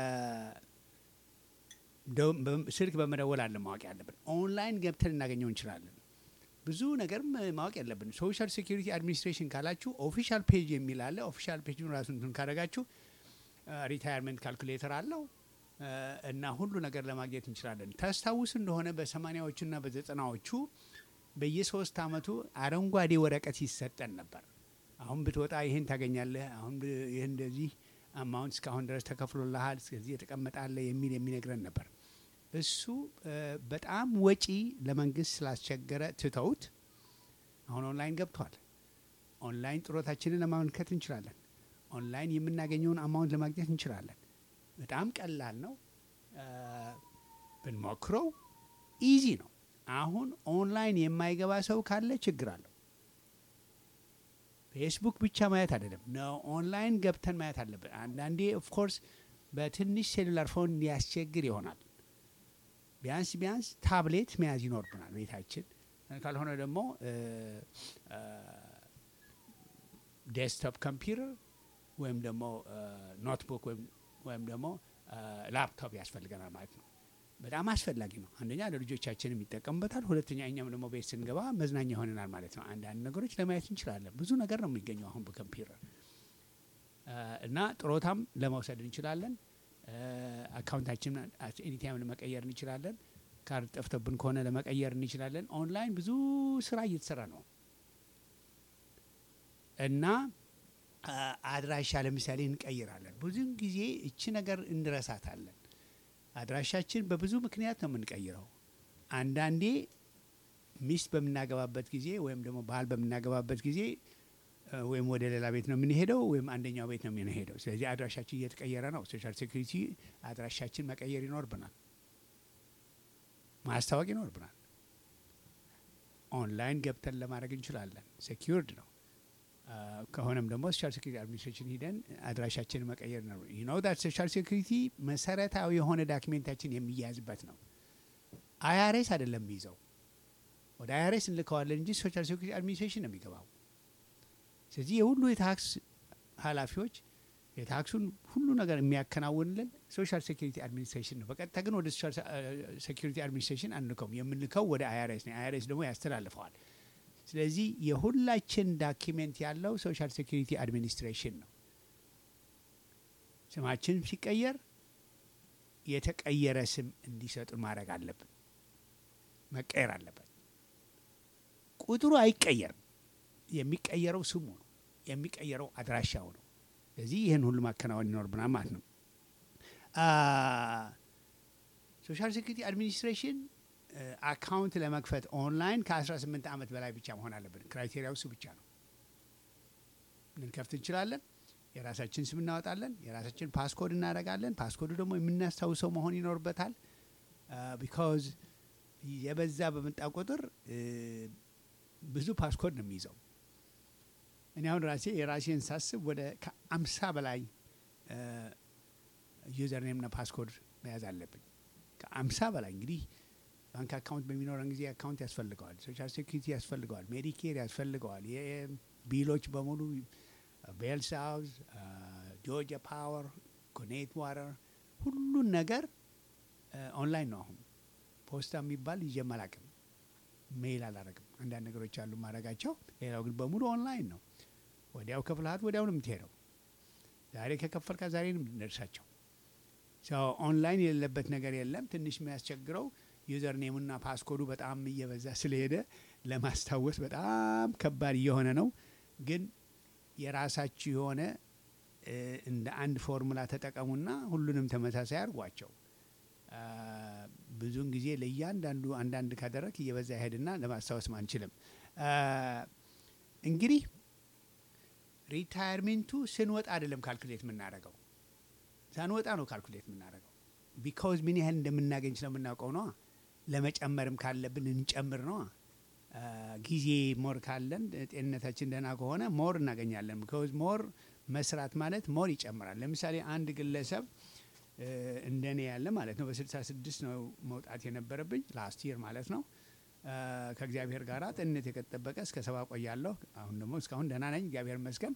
ደው- በ- ስልክ በመደወል አለ ማወቅ ያለብን። ኦንላይን ገብተን ልናገኘው እንችላለን። ብዙ ነገርም ማወቅ ያለብን ሶሻል ሴኪሪቲ አድሚኒስትሬሽን ካላችሁ ኦፊሻል ፔጅ የሚል አለ። ኦፊሻል ፔጅ ራሱ እንትን ካደረጋችሁ ሪታየርመንት ካልኩሌተር አለው እ፣ እና ሁሉ ነገር ለማግኘት እንችላለን። ታስታውስ እንደሆነ በሰማኒያዎቹና በዘጠናዎቹ በየሶስት አመቱ አረንጓዴ ወረቀት ይሰጠን ነበር። አሁን ብትወጣ ይህን ታገኛለህ፣ አሁን ብ- ይህ እንደዚህ አማውንት እስካሁን ድረስ ተከፍሎልሃል፣ እስከዚህ የተቀመጣለ የሚል የሚነግረን ነበር። እሱ እ፣ በጣም ወጪ ለመንግስት ስላስቸገረ ትተውት አሁን ኦንላይን ገብቷል። ኦንላይን ጥሮታችንን ለማመልከት እንችላለን። ኦንላይን የምናገኘውን አማውንት ለማግኘት እንችላለን። በጣም ቀላል ነው። እ፣ ብንሞክረው ኢዚ ነው። አሁን ኦንላይን የማይገባ ሰው ካለ ችግር አለው። ፌስቡክ ብቻ ማየት አይደለም ነው፣ ኦንላይን ገብተን ማየት አለብን። አንዳንዴ ኦፍኮርስ በትንሽ ሴሉላር ፎን ሊያስቸግር ይሆናል። ቢያንስ ቢያንስ ታብሌት መያዝ ይኖርብናል ቤታችን። ካልሆነ ደግሞ ዴስክቶፕ ኮምፒውተር ወይም ደግሞ ኖትቡክ ወይም ደግሞ ላፕቶፕ ያስፈልገናል ማለት ነው። በጣም አስፈላጊ ነው። አንደኛ ለልጆቻችንም ይጠቀሙበታል፣ ሁለተኛ እኛም ደግሞ ቤት ስንገባ መዝናኛ ይሆነናል ማለት ነው። አንዳንድ ነገሮች ለማየት እንችላለን። ብዙ ነገር ነው የሚገኘው አሁን በኮምፒውተር እ፣ እና ጥሮታም ለመውሰድ እንችላለን። አካውንታችን ኤኒታይም ለመቀየር እንችላለን። ካርድ ጠፍቶብን ከሆነ ለመቀየር እንችላለን። ኦንላይን ብዙ ስራ እየተሰራ ነው እና አ፣ አድራሻ ለምሳሌ እንቀይራለን። ብዙን ጊዜ እቺ ነገር እንረሳታለን። አድራሻችን በብዙ ምክንያት ነው የምንቀይረው። አንዳንዴ ሚስት በምናገባበት ጊዜ ወይም ደግሞ ባል በምናገባበት ጊዜ እ፣ ወይም ወደ ሌላ ቤት ነው የምንሄደው ወይም አንደኛው ቤት ነው የምንሄደው። ስለዚህ አድራሻችን እየተቀየረ ነው። ሶሻል ሴኩሪቲ አድራሻችን መቀየር ይኖርብናል፣ ማስታወቅ ይኖርብናል። ኦንላይን ገብተን ለማድረግ እንችላለን። ሴኪርድ ነው። አ፣ ከሆነም ደግሞ ሶሻል ሴኩሪቲ አድሚኒስትሬሽን ሂደን አድራሻችንን መቀየር ነው። ዩ ኖ ዳት ሶሻል ሴኩሪቲ መሰረታዊ የሆነ ዳኪሜንታችን የሚያዝበት ነው። አይአርኤስ አይደለም የሚይዘው፣ ወደ አይአርኤስ እንልከዋለን እንጂ ሶሻል ሴኩሪቲ አድሚኒስትሬሽን ነው የሚገባው። ስለዚህ የሁሉ የታክስ ኃላፊዎች የታክሱን ሁሉ ነገር የሚያከናውንልን ሶሻል ሴኩሪቲ አድሚኒስትሬሽን ነው። በቀጥታ ግን ወደ ሶሻል ሴኩሪቲ አድሚኒስትሬሽን አንልከውም። የምንልከው ወደ አይአርኤስ ነው። አይአርኤስ ደግሞ ያስተላልፈዋል። ስለዚህ የሁላችን ዳኪሜንት ያለው ሶሻል ሴኩሪቲ አድሚኒስትሬሽን ነው። ስማችን ሲቀየር የተቀየረ ስም እንዲሰጡ ማድረግ አለብን። መቀየር አለበት። ቁጥሩ አይቀየርም። የሚቀየረው ስሙ ነው። የሚቀየረው አድራሻው ነው። ስለዚህ ይህን ሁሉ ማከናወን ይኖርብናል ማለት ነው። ሶሻል ሴኩሪቲ አድሚኒስትሬሽን አካውንት ለመክፈት ኦንላይን ከ18 ዓመት በላይ ብቻ መሆን አለብን። ክራይቴሪያው እሱ ብቻ ነው። ልንከፍት እንችላለን። የራሳችን ስም እናወጣለን። የራሳችን ፓስኮድ እናደርጋለን። ፓስኮዱ ደግሞ የምናስታውሰው መሆን ይኖርበታል። ቢካዝ የበዛ በመጣ ቁጥር እ፣ ብዙ ፓስኮድ ነው የሚይዘው። እኔ አሁን ራሴ የራሴን ሳስብ ወደ ከአምሳ በላይ ዩዘር ኔምና ፓስኮድ መያዝ አለብኝ። ከአምሳ በላይ እንግዲህ ባንክ አካውንት በሚኖረን ጊዜ አካውንት ያስፈልገዋል፣ ሶሻል ሴኩሪቲ ያስፈልገዋል፣ ሜዲኬር ያስፈልገዋል፣ የቢሎች በሙሉ ቤል ሳውዝ፣ ጆርጂያ ፓወር፣ ኮኔት ዋተር ሁሉን ነገር ኦንላይን ነው። አሁን ፖስታ የሚባል ይዤም አላቅም፣ ሜይል አላረግም። አንዳንድ ነገሮች አሉ ማድረጋቸው፣ ሌላው ግን በሙሉ ኦንላይን ነው። ወዲያው ከፍልሃት ወዲያው ነው የምትሄደው። ዛሬ ከከፈልካ ዛሬ ነው የምትደርሳቸው። ሰው ኦንላይን የሌለበት ነገር የለም። ትንሽ የሚያስቸግረው ዩዘር ኔሙና ፓስኮዱ በጣም እየበዛ ስለሄደ ለማስታወስ በጣም ከባድ እየሆነ ነው። ግን የራሳችሁ የሆነ እ፣ እንደ አንድ ፎርሙላ ተጠቀሙና ሁሉንም ተመሳሳይ አድርጓቸው። አ፣ ብዙውን ጊዜ ለእያንዳንዱ አንዳንድ ካደረግ እየበዛ ይሄድና ለማስታወስም አንችልም። አ፣ እንግዲህ ሪታየርሜንቱ ስንወጣ አይደለም ካልኩሌት የምናደርገው ሳንወጣ ነው ካልኩሌት የምናደርገው። ቢካውዝ ምን ያህል እንደምናገኝ ስለምናውቀው ነዋ። ለመጨመርም ካለብን እንጨምር ነዋ። አ፣ ጊዜ ሞር ካለን ጤንነታችን ደህና ከሆነ ሞር እናገኛለን። ቢካውዝ ሞር መስራት ማለት ሞር ይጨምራል። ለምሳሌ አንድ ግለሰብ እ፣ እንደኔ ያለ ማለት ነው በ66 ነው መውጣት የነበረብኝ ላስት ይር ማለት ነው። አ፣ ከእግዚአብሔር ጋር ጤንነት የጠበቀ እስከ ሰባ ቆያለሁ። አሁን ደግሞ እስካሁን ደህና ነኝ፣ እግዚአብሔር ይመስገን።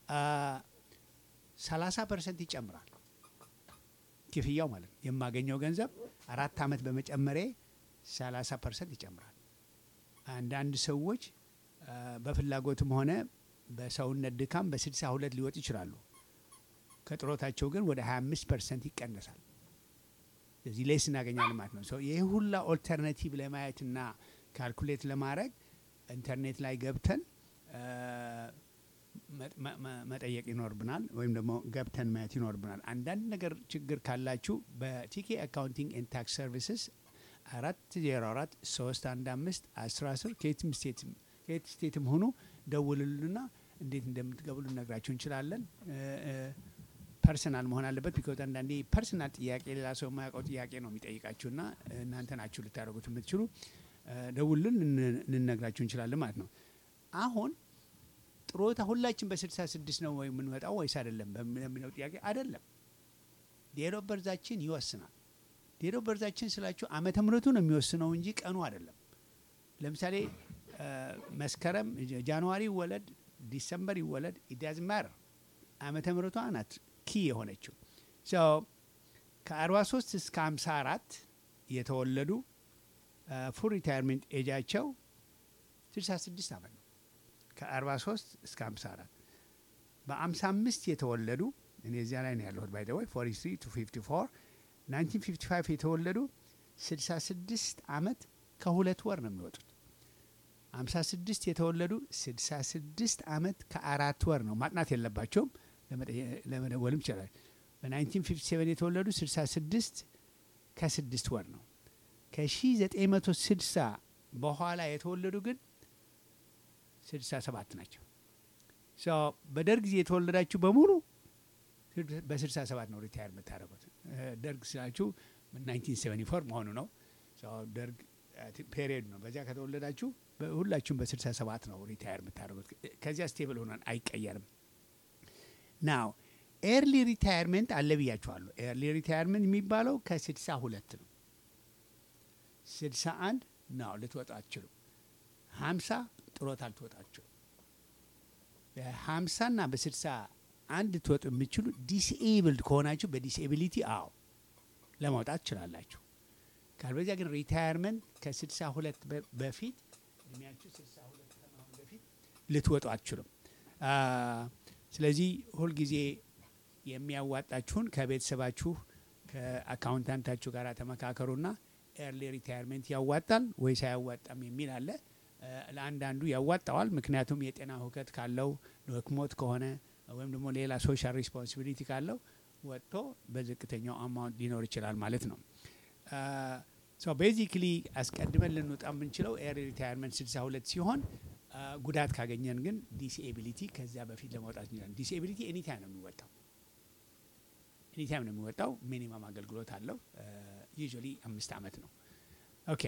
ሰላሳ ፐርሰንት ይጨምራል ክፍያው ማለት ነው። የማገኘው ገንዘብ አራት ዓመት በመጨመሬ ሰላሳ ፐርሰንት ይጨምራል። አንዳንድ ሰዎች አ፣ በፍላጎትም ሆነ በሰውነት ድካም በስልሳ ሁለት ሊወጡ ይችላሉ። ከጥሮታቸው ግን ወደ 25 ፐርሰንት ይቀነሳል። ስለዚህ ሌስ እናገኛለን ማለት ነው። ሰው ይህ ሁላ ኦልተርናቲቭ ለማየትና ካልኩሌት ለማድረግ ኢንተርኔት ላይ ገብተን አ፣ መ- መ- መ- መጠየቅ ይኖርብናል፣ ወይም ደግሞ ገብተን ማየት ይኖርብናል። አንዳንድ ነገር ችግር ካላችሁ በቲኬ አካውንቲንግ ኤንድ ታክስ ሰርቪስስ አራት ዜሮ አራት ሶስት አንድ አምስት አስራ አስር ከየትም ስቴትም ከየት ስቴትም ሆኑ ደውልሉና እንዴት እንደምትገቡ ልነግራችሁ እንችላለን። ፐርሰናል መሆን አለበት። ቢኮዝ አንዳንዴ ፐርሰናል ጥያቄ ሌላ ሰው የማያውቀው ጥያቄ ነው የሚጠይቃችሁና እናንተ ናችሁ ልታደርጉት የምትችሉ እ፣ ደውልን ልን- ልነግራችሁ እንችላለን ማለት ነው። አሁን ጥሮታ ሁላችን በስልሳ ስድስት ነው ወይ የምንወጣው ወይስ አይደለም በሚለው ጥያቄ አይደለም። ዴሮ በርዛችን ይወስናል። ዴሮ በርዛችን ስላችሁ ዓመተ ምሕረቱ ነው የሚወስነው እንጂ ቀኑ አይደለም። ለምሳሌ እ፣ መስከረም ጃንዋሪ ይወለድ ዲሰምበር ይወለድ ኢዳዝ ማር ዓመተ ምሕረቷ ናት ኪ የሆነችው ከ43 እስከ 54 የተወለዱ ፉል ሪታይርሜንት ኤጃቸው 66 ዓመት ነው። ከ43 እስከ 54 በ55 የተወለዱ እኔ እዚያ ላይ ነው ያለሁት ባይ ወይ 43 ቱ 54 1955 የተወለዱ 66 ዓመት ከሁለት ወር ነው የሚወጡት። 56 የተወለዱ 66 ዓመት ከአራት ወር ነው። ማጥናት የለባቸውም ለመጠየ- ለመደወልም ይችላል። በ1957 የተወለዱ 66 ከስድስት ወር ነው። ከ1960 በኋላ የተወለዱ ግን 67 ናቸው። ሶ በደርግ ጊዜ የተወለዳችሁ በሙሉ በ67 ነው ሪታየር የምታደርጉት። እ፣ ደርግ ስላችሁ 1974 መሆኑ ነው። ሶ ደርግ ፔሪየድ ነው። በዚያ ከተወለዳችሁ በ- ሁላችሁም በ67 ነው ሪታየር የምታደርጉት። ከዚያ ስቴብል ሆኗን አይቀየርም። ናው ኤርሊ ሪታየርመንት አለ ብያችኋለሁ። ኤርሊ ሪታየርመንት የሚባለው ከ62 ነው። 61 ነው ልትወጡ አትችሉም። 50 ጥሮታ ልትወጣ አትችሉም። በ50 እና በ61 ልትወጡ የምችሉ ዲስኤብልድ ከሆናችሁ በዲስኤቢሊቲ አዎ ለማውጣት ትችላላችሁ። ካልበዚያ ግን ሪታየርመንት ከ62 በ- በፊት እድሜያችሁ 62 ከመሆኑ በፊት ልትወጡ አትችሉም። አ፣ ስለዚህ ሁልጊዜ የሚያዋጣችሁን ከቤተሰባችሁ ከአካውንታንታችሁ ጋር ተመካከሩና ኤርሊ ሪታየርሜንት ያዋጣል ወይስ አያዋጣም የሚል አለ። አ፣ ለአንዳንዱ ያዋጣዋል። ምክንያቱም የጤና ሁከት ካለው ደክሞት ከሆነ ወይም ደግሞ ሌላ ሶሻል ሪስፖንሲቢሊቲ ካለው ወጥቶ በዝቅተኛው አማውንት ሊኖር ይችላል ማለት ነው። ሶ ቤዚክሊ አስቀድመን ልንወጣ የምንችለው ኤርሊ ሪታየርመንት 62 ሲሆን አ፣ ጉዳት ካገኘን ግን ዲስኤቢሊቲ ከዚያ በፊት ለመውጣት እንችላለን። ዲስኤቢሊቲ ኤኒታይም ነው የሚወጣው ኤኒታይም ነው የሚወጣው። ሚኒመም አገልግሎት አለው። ዩዥዋሊ አምስት ዓመት ነው። ኦኬ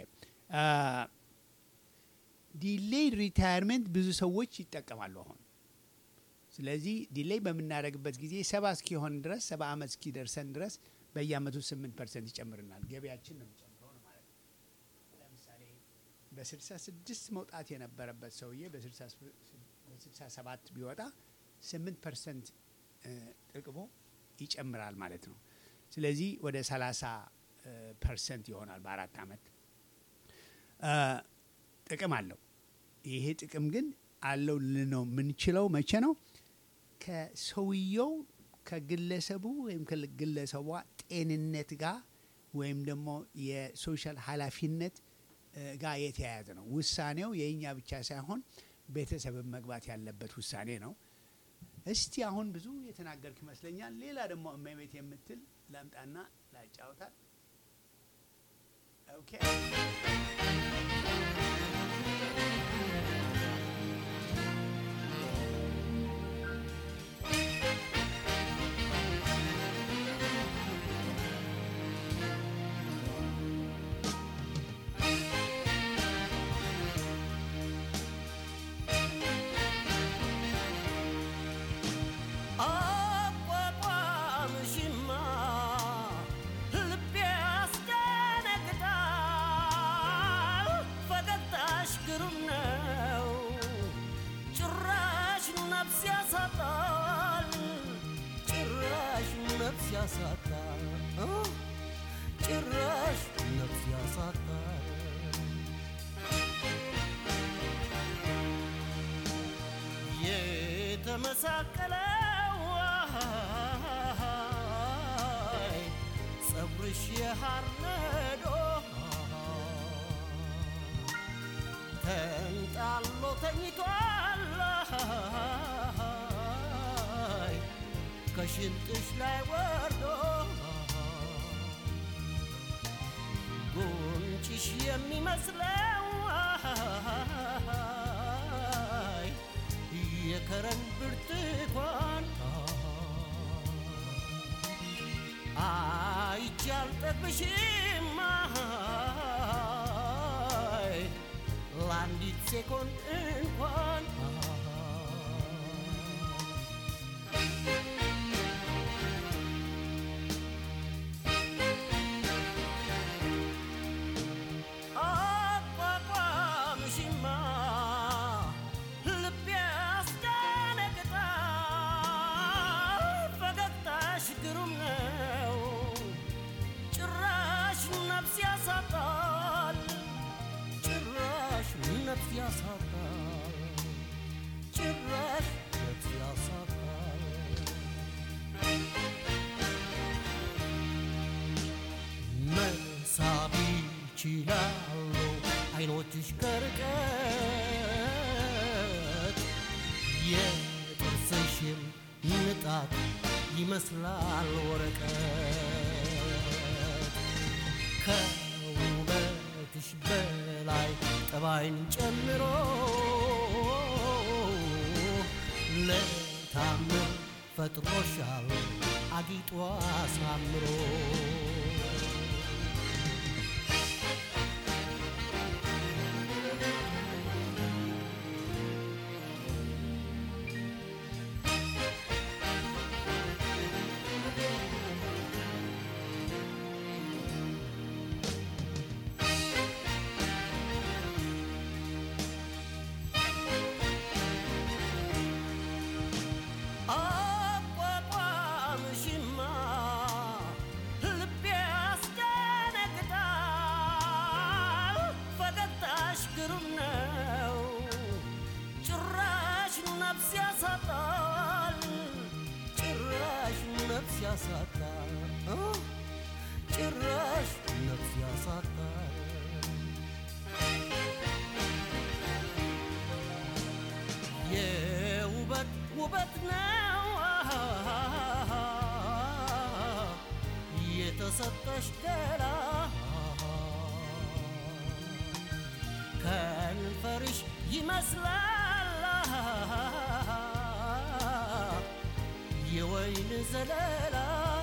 ዲሌይድ ሪታየርመንት ብዙ ሰዎች ይጠቀማሉ አሁን። ስለዚህ ዲሌይ በምናደርግበት ጊዜ ሰባ እስኪሆን ድረስ ሰባ ዓመት እስኪደርሰን ድረስ በየአመቱ ስምንት ፐርሰንት ይጨምርናል። ገቢያችን ነው የሚጨምረው ነው ማለት ነው። ለምሳሌ በስልሳ ስድስት መውጣት የነበረበት ሰውዬ በስልሳ ሰባት ቢወጣ ስምንት ፐርሰንት ጥቅሙ ይጨምራል ማለት ነው። ስለዚህ ወደ ሰላሳ ፐርሰንት ይሆናል በአራት አመት አ፣ ጥቅም አለው። ይሄ ጥቅም ግን አለው ልነው የምንችለው መቼ ነው? ከሰውየው ከግለሰቡ ወይም ከግለሰቧ ጤንነት ጋር ወይም ደግሞ የሶሻል ኃላፊነት እ፣ ጋር የተያያዘ ነው። ውሳኔው የእኛ ብቻ ሳይሆን ቤተሰብን መግባት ያለበት ውሳኔ ነው። እስቲ አሁን ብዙ የተናገርክ ይመስለኛል። ሌላ ደግሞ እመቤት የምትል ላምጣና ላጫውታል። ኦኬ አቋቋምሽማ ልቤ ያስደነግጣል። ፈገግታሽ ግሩም ነው፣ ጭራሽ ነፍስ ያሳጣል። ጭራሽ ነፍስ ያሳጣል። እ? ጭራሽ ነፍስ ያሳጣል። የተመሳቀለው አይ፣ ፀጉርሽ የሐር ነዶ ተንጣሎ ተኝቷል አይ፣ ከሽንጥሽ ላይ ወርዶ ጉንጭሽ የሚመስለው አይ፣ የከረን ብርቱካን አይቼ አልጠግብሽም አይ፣ ለአንዲት ሴኮንድ እንኳን አቋቋምሽማ ልቤ ያስደነግጣል። ፈገግታሽ ግሩም ነው፣ ጭራሽ ነፍስ ያሳጣል። ጭራሽ ነፍስ ያሳጣል። ጭራሽ ነፍስ ያሳጣል። መሳብ ይችላሉ አይኖችሽ ከርቀት የጥርስሽም ንጣት ይመስላል ወረቀት ከውበትሽ በላይ ጠባይን ጨምሮ ለታምር ፈጥሮሻል አጊጦ አሳምሮ አቋቋምሽማ ልቤ ያስደነግጣል። ፈገግታሽ ግሩም ነው፣ ጭራሽ ነፍስ ያሳጣል። ጭራሽ ነፍስ ያሳጣል። እ? ጭራሽ ነፍስ ያሳጣል። የውበት ውበት ነው የተሰጠሽ ገላ ከንፈርሽ ይመስላል የወይን ዘለላ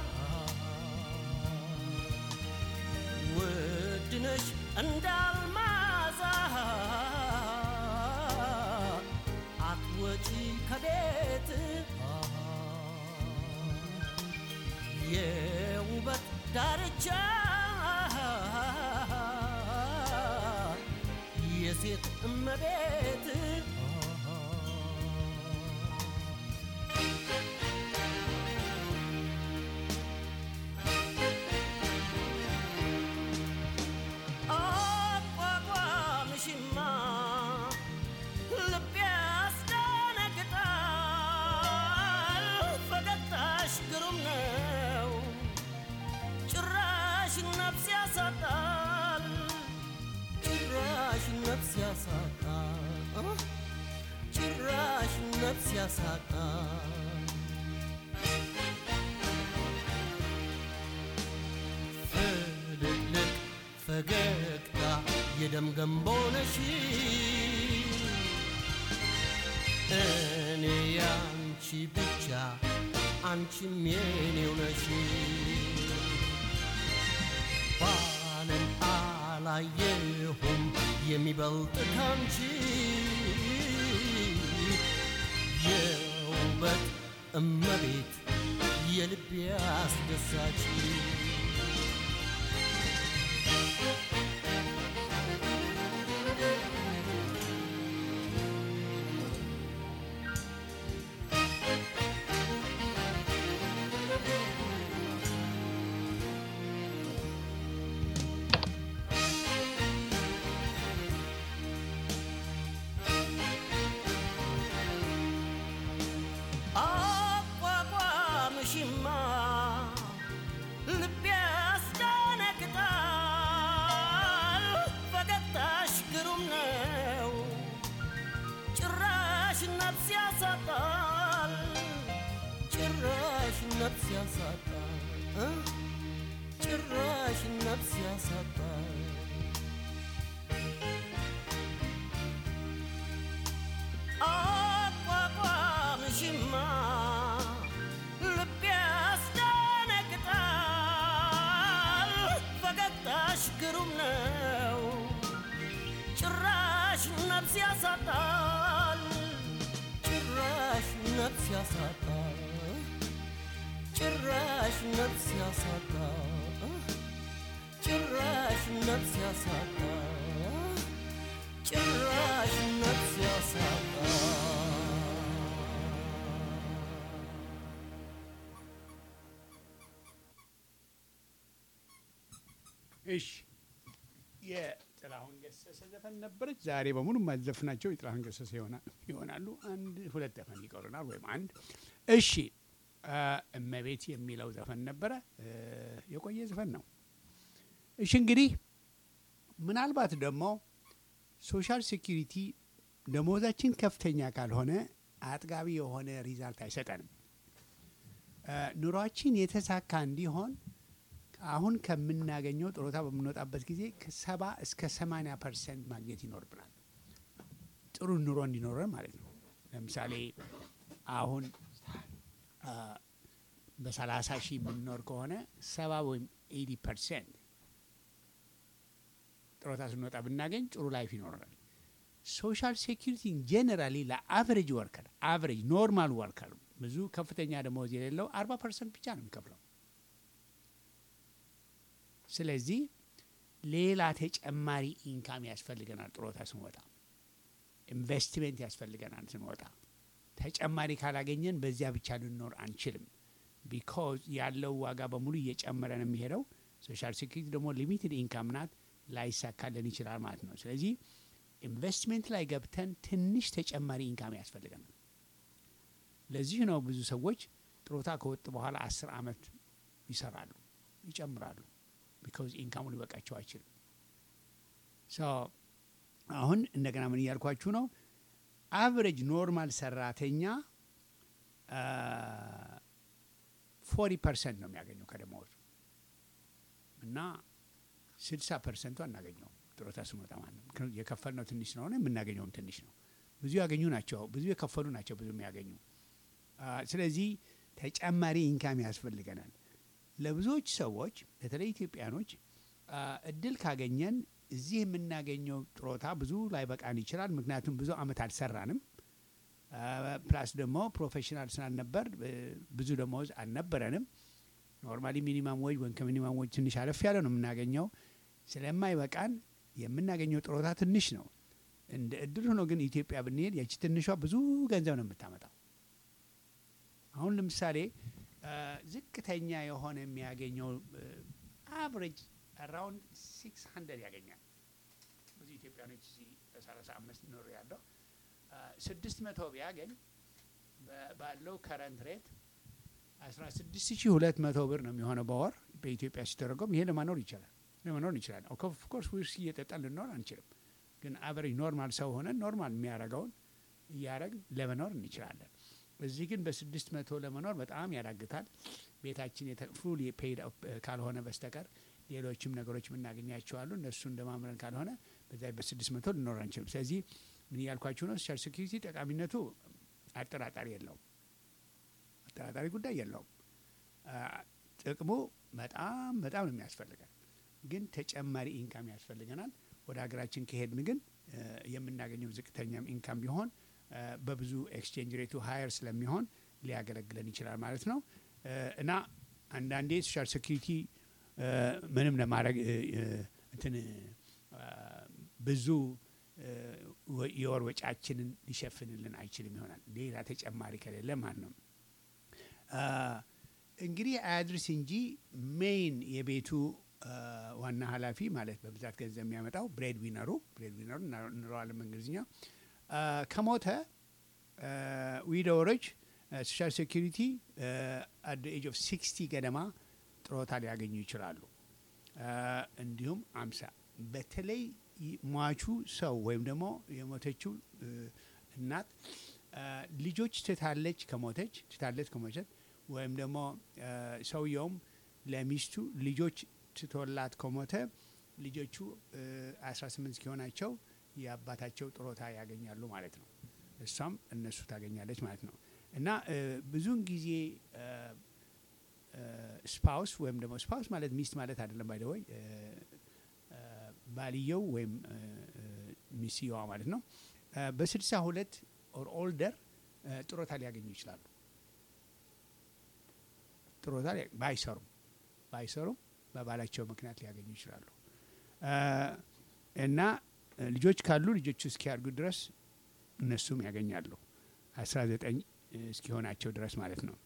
ውድነሽ እንዳልማዛ አትወጪ ከቤት የውበት ዳርቻ የሴት እመቤት አቋቋምሽማ ልቤ ያስደነግጣል። ፈገግታሽ ግሩም ነው፣ ጭራሽ ነፍስ ያሳጣል። ጭራሽ ነፍስ ያሳጣል። ጭራሽ ነፍስ ያሳጣል። የደም ገንቦ ነሽ እኔ ያንቺ ብቻ አንቺም የኔው ነሽ ባለም አላየሁም የሚበልጥ ካንቺ የውበት እመቤት የልቤ አስደሳች አቋቋምሽማ ልቤ ያስደነግጣል። ፈገግታሽ ግሩም ነው፣ ጭራሽ ነፍስ ያሳጣል፣ ጭራሽ ነፍስ ያሳጣል፣ እ? ጭራሽ ነፍስ ያሳጣል። አቋቋምሽማ ልቤ ያስደነግጣል። ፈገግታሽ ግሩም ነው፣ ጭራሽ ነፍስ ያሳጣል፣ ጭራሽ ነፍስ ያሳጣል፣ ጭራሽ ነፍስ ያሳጣል፣ ጭራሽ ነፍስ ያሳጣል፣ ጭራሽ ነፍስ ያሳጣል። እሺ የጥላሁን ገሰሰ ዘፈን ነበረች። ዛሬ በሙሉ የማዘፍናቸው የጥላሁን ገሰሰ ይሆና- ይሆናሉ። አንድ ሁለት ዘፈን ይቀሩናል፣ ወይም አንድ። እሺ አ፣ እመቤት የሚለው ዘፈን ነበረ። እ፣ የቆየ ዘፈን ነው። እሺ እንግዲህ ምናልባት ደግሞ ሶሻል ሴኪሪቲ ደሞዛችን ከፍተኛ ካልሆነ አጥጋቢ የሆነ ሪዛልት አይሰጠንም። እ፣ ኑሯችን የተሳካ እንዲሆን አሁን ከምናገኘው ጥሮታ በምንወጣበት ጊዜ ከሰባ እስከ ሰማንያ ፐርሰንት ማግኘት ይኖርብናል። ጥሩ ኑሮ እንዲኖረን ማለት ነው። ለምሳሌ አሁን አ፣ በሰላሳ ሺህ የምንኖር ከሆነ ሰባ ወይም ኤዲ ፐርሰንት ጥሮታ ስንወጣ ብናገኝ ጥሩ ላይፍ ይኖረናል። ሶሻል ሴኪሪቲ ጄኔራሊ ለአቨሬጅ ወርከር አቨሬጅ ኖርማል ወርከር ብዙ ከፍተኛ ደመወዝ የሌለው አርባ ፐርሰንት ብቻ ነው የሚከፍለው። ስለዚህ ሌላ ተጨማሪ ኢንካም ያስፈልገናል። ጥሮታ ስንወጣ ኢንቨስትሜንት ያስፈልገናል። ስንወጣ ተጨማሪ ካላገኘን በዚያ ብቻ ልንኖር አንችልም። ቢኮዝ ያለው ዋጋ በሙሉ እየጨመረ ነው የሚሄደው። ሶሻል ሴኩሪቲ ደግሞ ሊሚትድ ኢንካም ናት፣ ላይሳካልን ይችላል ማለት ነው። ስለዚህ ኢንቨስትሜንት ላይ ገብተን ትንሽ ተጨማሪ ኢንካም ያስፈልገናል። ለዚህ ነው ብዙ ሰዎች ጥሮታ ከወጡ በኋላ አስር አመት ይሰራሉ፣ ይጨምራሉ። ቢካዝ ኢንካሙ ሊበቃቸው አይችልም። ሶ አሁን እንደገና ምን እያልኳችሁ ነው? አቨሬጅ ኖርማል ሰራተኛ ፎርቲ ፐርሰንት ነው የሚያገኘው ከደመወዙ እና ስልሳ ፐርሰንቱ አናገኘው ጥሮታ ስንወጣ ማለት ነው። ምክንያቱም የከፈልነው ትንሽ ስለሆነ የምናገኘውም ትንሽ ነው። ብዙ ያገኙ ናቸው፣ ብዙ የከፈሉ ናቸው ብዙ የሚያገኙ። አ፣ ስለዚህ ተጨማሪ ኢንካም ያስፈልገናል። ለብዙዎች ሰዎች በተለይ ኢትዮጵያኖች አ፣ እድል ካገኘን እዚህ የምናገኘው ጥሮታ ብዙ ላይበቃን ይችላል። ምክንያቱም ብዙ አመት አልሰራንም። አ፣ ፕላስ ደግሞ ፕሮፌሽናል ስላልነበር እ፣ ብዙ ደሞዝ አልነበረንም። ኖርማሊ ሚኒማም ወጅ ወይም ከሚኒማም ወጅ ትንሽ አለፍ ያለ ነው የምናገኘው። ስለማይበቃን የምናገኘው ጥሮታ ትንሽ ነው። እንደ እድል ሆኖ ግን ኢትዮጵያ ብንሄድ ያቺ ትንሿ ብዙ ገንዘብ ነው የምታመጣው። አሁን ለምሳሌ አ፣ ዝቅተኛ የሆነ የሚያገኘው አቨሬጅ አራውንድ ሲክስ ሀንድረድ ያገኛል። ብዙ ኢትዮጵያኖች እዚህ በሰላሳ አምስት ኖር ያለው ስድስት መቶ ቢያገኝ በ- ባለው ከረንት ሬት አስራ ስድስት ሺ ሁለት መቶ ብር ነው የሚሆነው በወር በኢትዮጵያ ሲተረጎም። ይሄ ለማኖር ይቻላል ለመኖር እንችላል። ኦፍኮርስ ዊስኪ እየጠጣን ልንኖር አንችልም፣ ግን አቨሬጅ ኖርማል ሰው ሆነን ኖርማል የሚያደርገውን እያደረግን ለመኖር እንችላለን። እዚህ ግን በስድስት መቶ ለመኖር በጣም ያዳግታል። ቤታችን ፉል ፔይድ ካልሆነ በስተቀር ሌሎችም ነገሮች የምናገኛቸው አሉ። እነሱን ለማምረን ካልሆነ በዛ በስድስት መቶ ልኖር አንችልም። ስለዚህ ምን እያልኳችሁ ነው? ሶሻል ሴኪሪቲ ጠቃሚነቱ አጠራጣሪ የለውም፣ አጠራጣሪ ጉዳይ የለውም። አ፣ ጥቅሙ በጣም በጣም ነው የሚያስፈልገን፣ ግን ተጨማሪ ኢንካም ያስፈልገናል። ወደ ሀገራችን ከሄድን ግን እ፣ የምናገኘው ዝቅተኛም ኢንካም ቢሆን እ፣ በብዙ ኤክስቼንጅ ሬቱ ሀየር ስለሚሆን ሊያገለግለን ይችላል ማለት ነው እ፣ እና አንዳንዴ ሶሻል ሴኪሪቲ እ፣ ምንም ለማድረግ እ፣ እ፣ እንትን እ፣ ብዙ እ፣ ወ- የወር ወጫችንን ሊሸፍንልን አይችልም ይሆናል ሌላ ተጨማሪ ከሌለ ማለት ነው። አ፣ እንግዲህ አያድርስ እንጂ ሜይን የቤቱ አ፣ ዋና ኃላፊ ማለት በብዛት ገንዘብ የሚያመጣው ብሬድ ዊነሩ ብሬድ ዊነሩ እንለዋለን በእንግሊዝኛ አ፣ ከሞተ ዊዶወሮች ሶሻል ሴኪሪቲ አት ኤጅ ኦፍ ሲክስቲ ገደማ ጥሮታ ሊያገኙ ይችላሉ። አ፣ እንዲሁም አምሳ በተለይ ይ- ሟቹ ሰው ወይም ደግሞ የሞተችው እ፣ እናት አ፣ ልጆች ትታለች ከሞተች ትታለች ከሞተች ወይም ደግሞ አ፣ ሰውየውም ለሚስቱ ልጆች ትቶላት ከሞተ ልጆቹ እ፣ 18 እስኪሆናቸው የአባታቸው ጥሮታ ያገኛሉ ማለት ነው። እሷም እነሱ ታገኛለች ማለት ነው እና እ፣ ብዙውን ጊዜ ስፓውስ ወይም ደግሞ ስፓውስ ማለት ሚስት ማለት አይደለም ባይደወይ ባልየው ወይም እ፣ እ፣ ሚስትየዋ ማለት ነው እ፣ በስልሳ ሁለት ኦር ኦልደር እ፣ ጥሮታ ሊያገኙ ይችላሉ። ጥሮታ ሊያ- ባይሰሩም ባይሰሩም በባላቸው ምክንያት ሊያገኙ ይችላሉ እ፣ እና እ፣ ልጆች ካሉ ልጆቹ እስኪያድጉ ድረስ እነሱም ያገኛሉ 19 እስኪሆናቸው ድረስ ማለት ነው።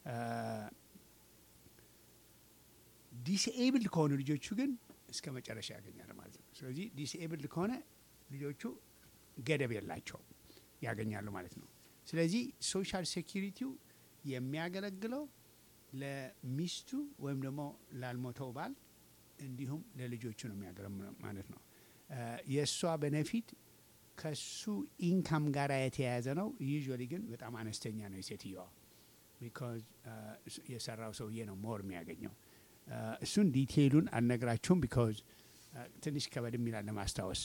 ዲስኤብልድ ከሆኑ ልጆቹ ግን እስከ መጨረሻ ያገኛል ማለት ነው። ስለዚህ ዲስኤብልድ ከሆነ ልጆቹ ገደብ የላቸውም ያገኛሉ ማለት ነው። ስለዚህ ሶሻል ሴኪሪቲው የሚያገለግለው ለሚስቱ ወይም ደግሞ ላልሞተው ባል እንዲሁም ለልጆቹ ነው የሚያገለግለው ማለት ነው። የእሷ ቤኔፊት ከሱ ኢንካም ጋር የተያያዘ ነው። ዩዥዋሊ ግን በጣም አነስተኛ ነው የሴትየዋ ቢካዝ የሰራው ሰውዬ ነው ሞር የሚያገኘው። እሱን ዲቴይሉን አልነግራችሁም ቢካዝ ትንሽ ከበድም ይላል ለማስታወስ።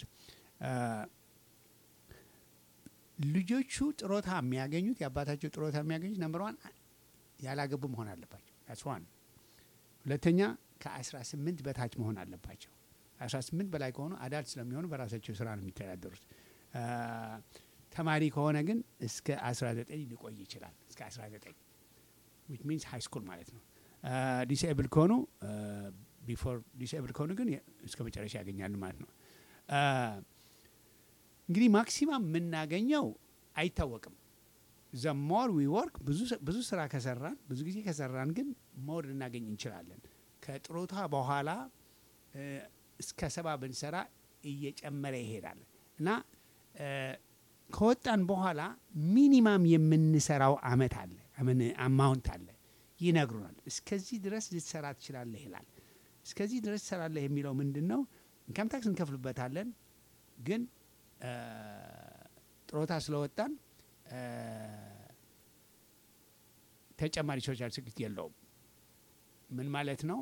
ልጆቹ ጥሮታ የሚያገኙት የአባታቸው ጥሮታ የሚያገኙት ነምበር ዋን ያላገቡ መሆን አለባቸው። ዳትስ ዋን። ሁለተኛ ከ18 በታች መሆን አለባቸው። 18 በላይ ከሆኑ አዳልት ስለሚሆኑ በራሳቸው ስራ ነው የሚተዳደሩት። ተማሪ ከሆነ ግን እስከ 19 ሊቆይ ይችላል። እስከ 19 ዊች ሚንስ ሃይ ስኩል ማለት ነው። ዲስኤብል ከሆኑ ቢፎር ዲስኤብል ከሆኑ ግን እስከ መጨረሻ ያገኛሉ ማለት ነው። እንግዲህ ማክሲማም የምናገኘው አይታወቅም። ዘ ሞር ዊ ወርክ ብዙ ስራ ከሰራን ብዙ ጊዜ ከሰራን ግን ሞር ልናገኝ እንችላለን። ከጥሮታ በኋላ እስከ ሰባ ብንሰራ እየጨመረ ይሄዳል እና ከወጣን በኋላ ሚኒማም የምንሰራው አመት አለ አማውንት አለ ይነግሩናል። እስከዚህ ድረስ ልትሰራ ትችላለህ ይላል። እስከዚህ ድረስ ትሰራለህ የሚለው ምንድን ነው? ኢንካም ታክስ እንከፍልበታለን፣ ግን ጥሮታ ስለወጣን ተጨማሪ ሶሻል ሴኩሪቲ የለውም። ምን ማለት ነው?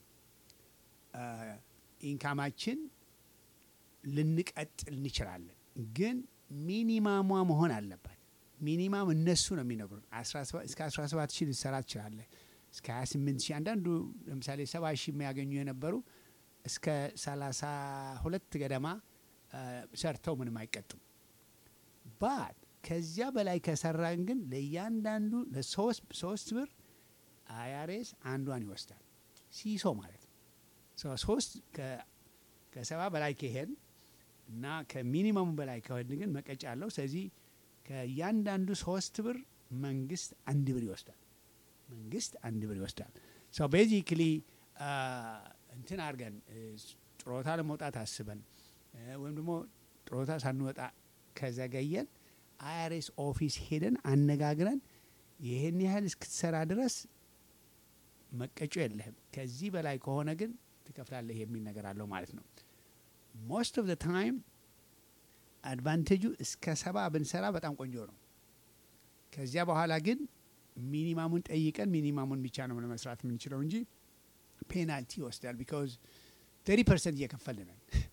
ኢንካማችን ልንቀጥል እንችላለን፣ ግን ሚኒማሟ መሆን አለባት። ሚኒማም እነሱ ነው የሚነግሩን። እስከ 17 ሺህ ልትሰራ ትችላለህ፣ እስከ 28 ሺህ አንዳንዱ ለምሳሌ 70 ሺህ የሚያገኙ የነበሩ እስከ 32 ገደማ ሰርተው ምንም አይቀጡም። ባት ከዚያ በላይ ከሰራን ግን ለእያንዳንዱ ለሶስት ብር አያሬስ አንዷን ይወስዳል። ሲሶ ማለት ነው። ሶስት ከሰባ በላይ ከሄድ እና ከሚኒመሙ በላይ ከሄድ ግን መቀጫ አለው። ስለዚህ ከእያንዳንዱ ሶስት ብር መንግስት አንድ ብር ይወስዳል። መንግስት አንድ ብር ይወስዳል። ሰው ቤዚክሊ እንትን አድርገን ጥሮታ ለመውጣት አስበን ወይም ደግሞ ጥሮታ ሳንወጣ ከዘገየን አይአርኤስ ኦፊስ ሄደን አነጋግረን ይህን ያህል እስክትሰራ ድረስ መቀጮ የለህም፣ ከዚህ በላይ ከሆነ ግን ትከፍላለህ የሚል ነገር አለው ማለት ነው። ሞስት ኦፍ ዘ ታይም አድቫንቴጁ እስከ ሰባ ብንሰራ በጣም ቆንጆ ነው። ከዚያ በኋላ ግን ሚኒማሙን ጠይቀን ሚኒማሙን ብቻ ነው ለመስራት የምንችለው እንጂ ፔናልቲ ይወስዳል። ቢካዝ ተሪ ፐርሰንት እየከፈልነን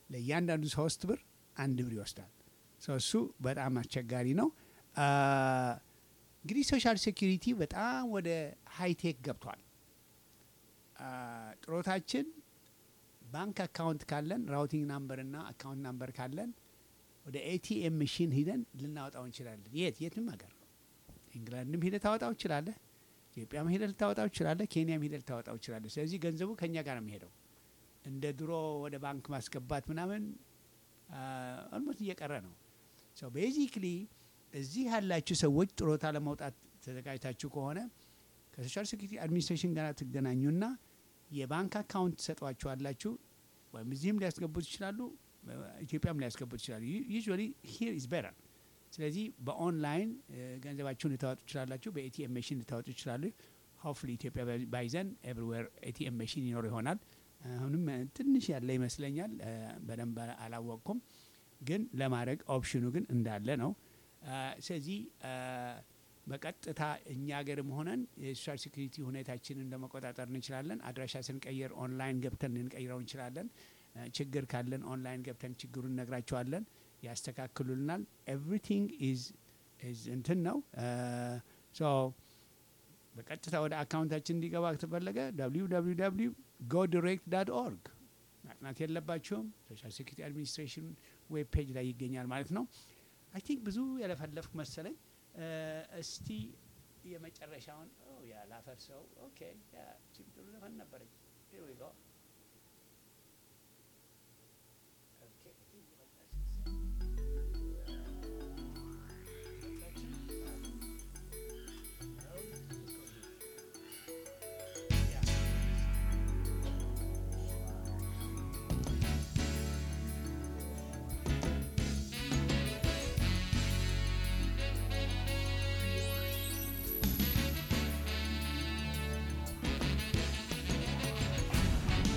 ለእያንዳንዱ ሶስት ብር አንድ ብር ይወስዳል። ሶ እሱ በጣም አስቸጋሪ ነው። አ፣ እንግዲህ ሶሻል ሴኪሪቲ በጣም ወደ ሃይቴክ ገብቷል። አ፣ ጥሮታችን ባንክ አካውንት ካለን ራውቲንግ ናምበር እና አካውንት ናምበር ካለን ወደ ኤቲኤም መሽን ሂደን ልናወጣው እንችላለን። የት የትም ሀገር ኢንግላንድም ሂደህ ታወጣው ይችላለህ። ኢትዮጵያም ሂደህ ልታወጣው ይችላለህ። ኬንያም ሂደህ ልታወጣው ይችላለህ። ስለዚህ ገንዘቡ ከእኛ ጋር ነው የሚሄደው። እንደ ድሮ ወደ ባንክ ማስገባት ምናምን ኦልሞስት እየቀረ ነው። ሶ ቤዚክሊ እዚህ ያላችሁ ሰዎች ጥሮታ ለመውጣት ተዘጋጅታችሁ ከሆነ ከሶሻል ሴኩሪቲ አድሚኒስትሬሽን ጋር ትገናኙና የባንክ አካውንት ትሰጧችኋላችሁ። ወይም እዚህም ሊያስገቡት ይችላሉ፣ ኢትዮጵያም ሊያስገቡት ይችላሉ። ዩዥዋሊ ሂር ኢዝ ቤተር። ስለዚህ በኦንላይን እ፣ ገንዘባችሁን ልታወጡ ይችላላችሁ። በኤቲኤም መሽን ልታወጡ ይችላሉ። ሆፍሊ ኢትዮጵያ ባይዘን ኤቭሪዌር ኤቲኤም መሽን ይኖር ይሆናል። አሁንም እ፣ ትንሽ ያለ ይመስለኛል። እ፣ በደንብ አላወቅኩም፣ ግን ለማድረግ ኦፕሽኑ ግን እንዳለ ነው። አ፣ ስለዚህ አ፣ በቀጥታ እኛ ሀገርም ሆነን የሶሻል ሴኩሪቲ ሁኔታችንን ለመቆጣጠር እንችላለን። አድራሻ ስንቀይር ኦንላይን ገብተን ልንቀይረው እንችላለን። አ፣ ችግር ካለን ኦንላይን ገብተን ችግሩን እነግራቸዋለን፣ ያስተካክሉልናል። ኤቭሪቲንግ ኢዝ ኢዝ እንትን ነው ሶ በቀጥታ ወደ አካውንታችን እንዲገባ ከተፈለገ www ጎ ዲሬክት ዳት ኦርግ ማጥናት የለባቸውም። ሶሻል ሴኩሪቲ አድሚኒስትሬሽን ዌብ ፔጅ ላይ ይገኛል ማለት ነው። አይ ቲንክ ብዙ ያለፈለፍኩ መሰለኝ። እ፣ እስቲ የመጨረሻውን ኦ ያ ላፈርሰው። ኦኬ ያ ቺም ጥሩ ዘፈን ነበረች። Here we go. Okay, I think የመጣች Thank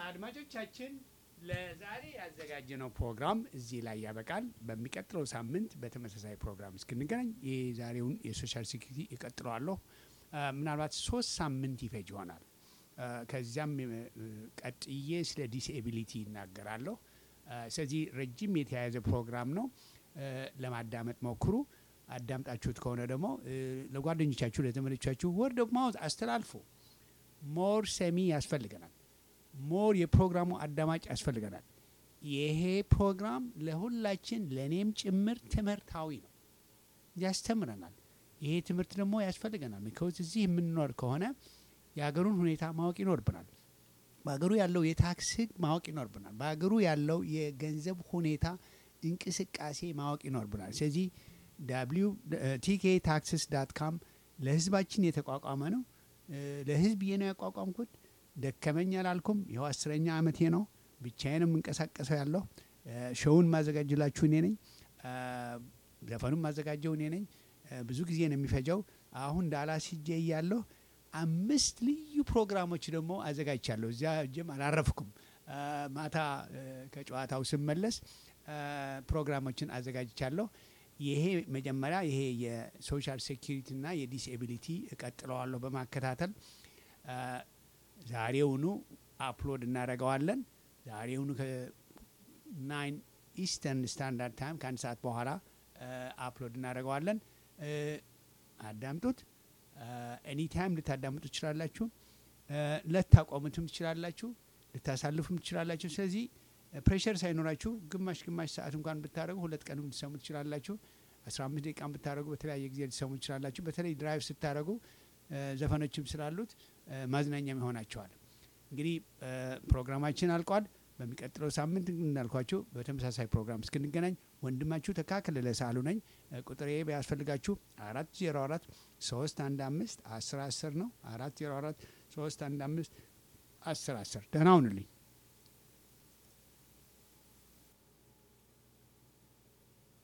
አድማጮቻችን ለዛሬ ያዘጋጀነው ፕሮግራም እዚህ ላይ ያበቃል። በሚቀጥለው ሳምንት በተመሳሳይ ፕሮግራም እስክንገናኝ የዛሬውን የሶሻል ሴኩሪቲ እቀጥለዋለሁ። አ፣ ምናልባት ሶስት ሳምንት ይፈጅ ይሆናል። አ፣ ከዚያም እ፣ ቀጥዬ ስለ ዲስኤቢሊቲ ይናገራለሁ። አ፣ ስለዚህ ረጅም የተያያዘ ፕሮግራም ነው። እ፣ ለማዳመጥ ሞክሩ። አዳምጣችሁት ከሆነ ደግሞ እ፣ ለጓደኞቻችሁ፣ ለዘመዶቻችሁ ወርድ ኦፍ ማውዝ አስተላልፉ። ሞር ሰሚ ያስፈልገናል። ሞር የፕሮግራሙ አዳማጭ ያስፈልገናል። ይሄ ፕሮግራም ለሁላችን ለእኔም ጭምር ትምህርታዊ ነው፣ ያስተምረናል። ይሄ ትምህርት ደግሞ ያስፈልገናል። ሚካውዝ እዚህ የምንኖር ከሆነ የሀገሩን ሁኔታ ማወቅ ይኖርብናል። በሀገሩ ያለው የታክስ ሕግ ማወቅ ይኖርብናል። በሀገሩ ያለው የገንዘብ ሁኔታ እንቅስቃሴ ማወቅ ይኖርብናል። ስለዚህ ዳብሊው ቲኬ ታክስስ ዳት ካም ለህዝባችን የተቋቋመ ነው። እ፣ ለህዝብ ነው ያቋቋምኩት። ደከመኝ አላልኩም። ይኸው አስረኛ አመቴ ነው። ብቻዬን የምንቀሳቀሰው ያለሁ እ፣ ሾውን ማዘጋጅላችሁ እኔ ነኝ። እ፣ ዘፈኑን ማዘጋጀው እኔ ነኝ። እ፣ ብዙ ጊዜ ነው የሚፈጀው። አሁን ዳላስ ሂጄ እያለሁ አምስት ልዩ ፕሮግራሞች ደግሞ አዘጋጅቻለሁ። እዚያ እጅም አላረፍኩም። እ፣ ማታ እ፣ ከጨዋታው ስመለስ እ፣ ፕሮግራሞችን አዘጋጅቻለሁ። ይሄ መጀመሪያ ይሄ የሶሻል ሴኪሪቲና የዲስኤቢሊቲ እቀጥለዋለሁ በማከታተል እ፣ ዛሬውኑ አፕሎድ እናደርገዋለን። ዛሬውኑ ከናይን ኢስተርን ስታንዳርድ ታይም ከአንድ ሰዓት በኋላ እ፣ አፕሎድ እናደርገዋለን። እ፣ አዳምጡት። ኤኒ ታይም ልታዳምጡ ትችላላችሁ። እ፣ ልታቆሙትም ትችላላችሁ፣ ልታሳልፉም ትችላላችሁ። ስለዚህ ፕሬሸር ሳይኖራችሁ ግማሽ ግማሽ ሰዓት እንኳን ብታደረጉ ሁለት ቀንም ልትሰሙ ትችላላችሁ። አስራ አምስት ደቂቃን ብታደረጉ በተለያየ ጊዜ ልትሰሙ ትችላላችሁ። በተለይ ድራይቭ ስታደረጉ እ፣ ዘፈኖችም ስላሉት እ፣ ማዝናኛም ይሆናቸዋል። እንግዲህ እ፣ ፕሮግራማችን አልቋል። በሚቀጥለው ሳምንት እንዳልኳችሁ በተመሳሳይ ፕሮግራም እስክንገናኝ ወንድማችሁ ተካከለ ሳሉ ነኝ። እ፣ ቁጥሬ ቢያስፈልጋችሁ አራት ዜሮ አራት ሶስት አንድ አምስት አስር አስር ነው። አራት ዜሮ አራት ሶስት አንድ አምስት አስር አስር ደህና ሁኑልኝ።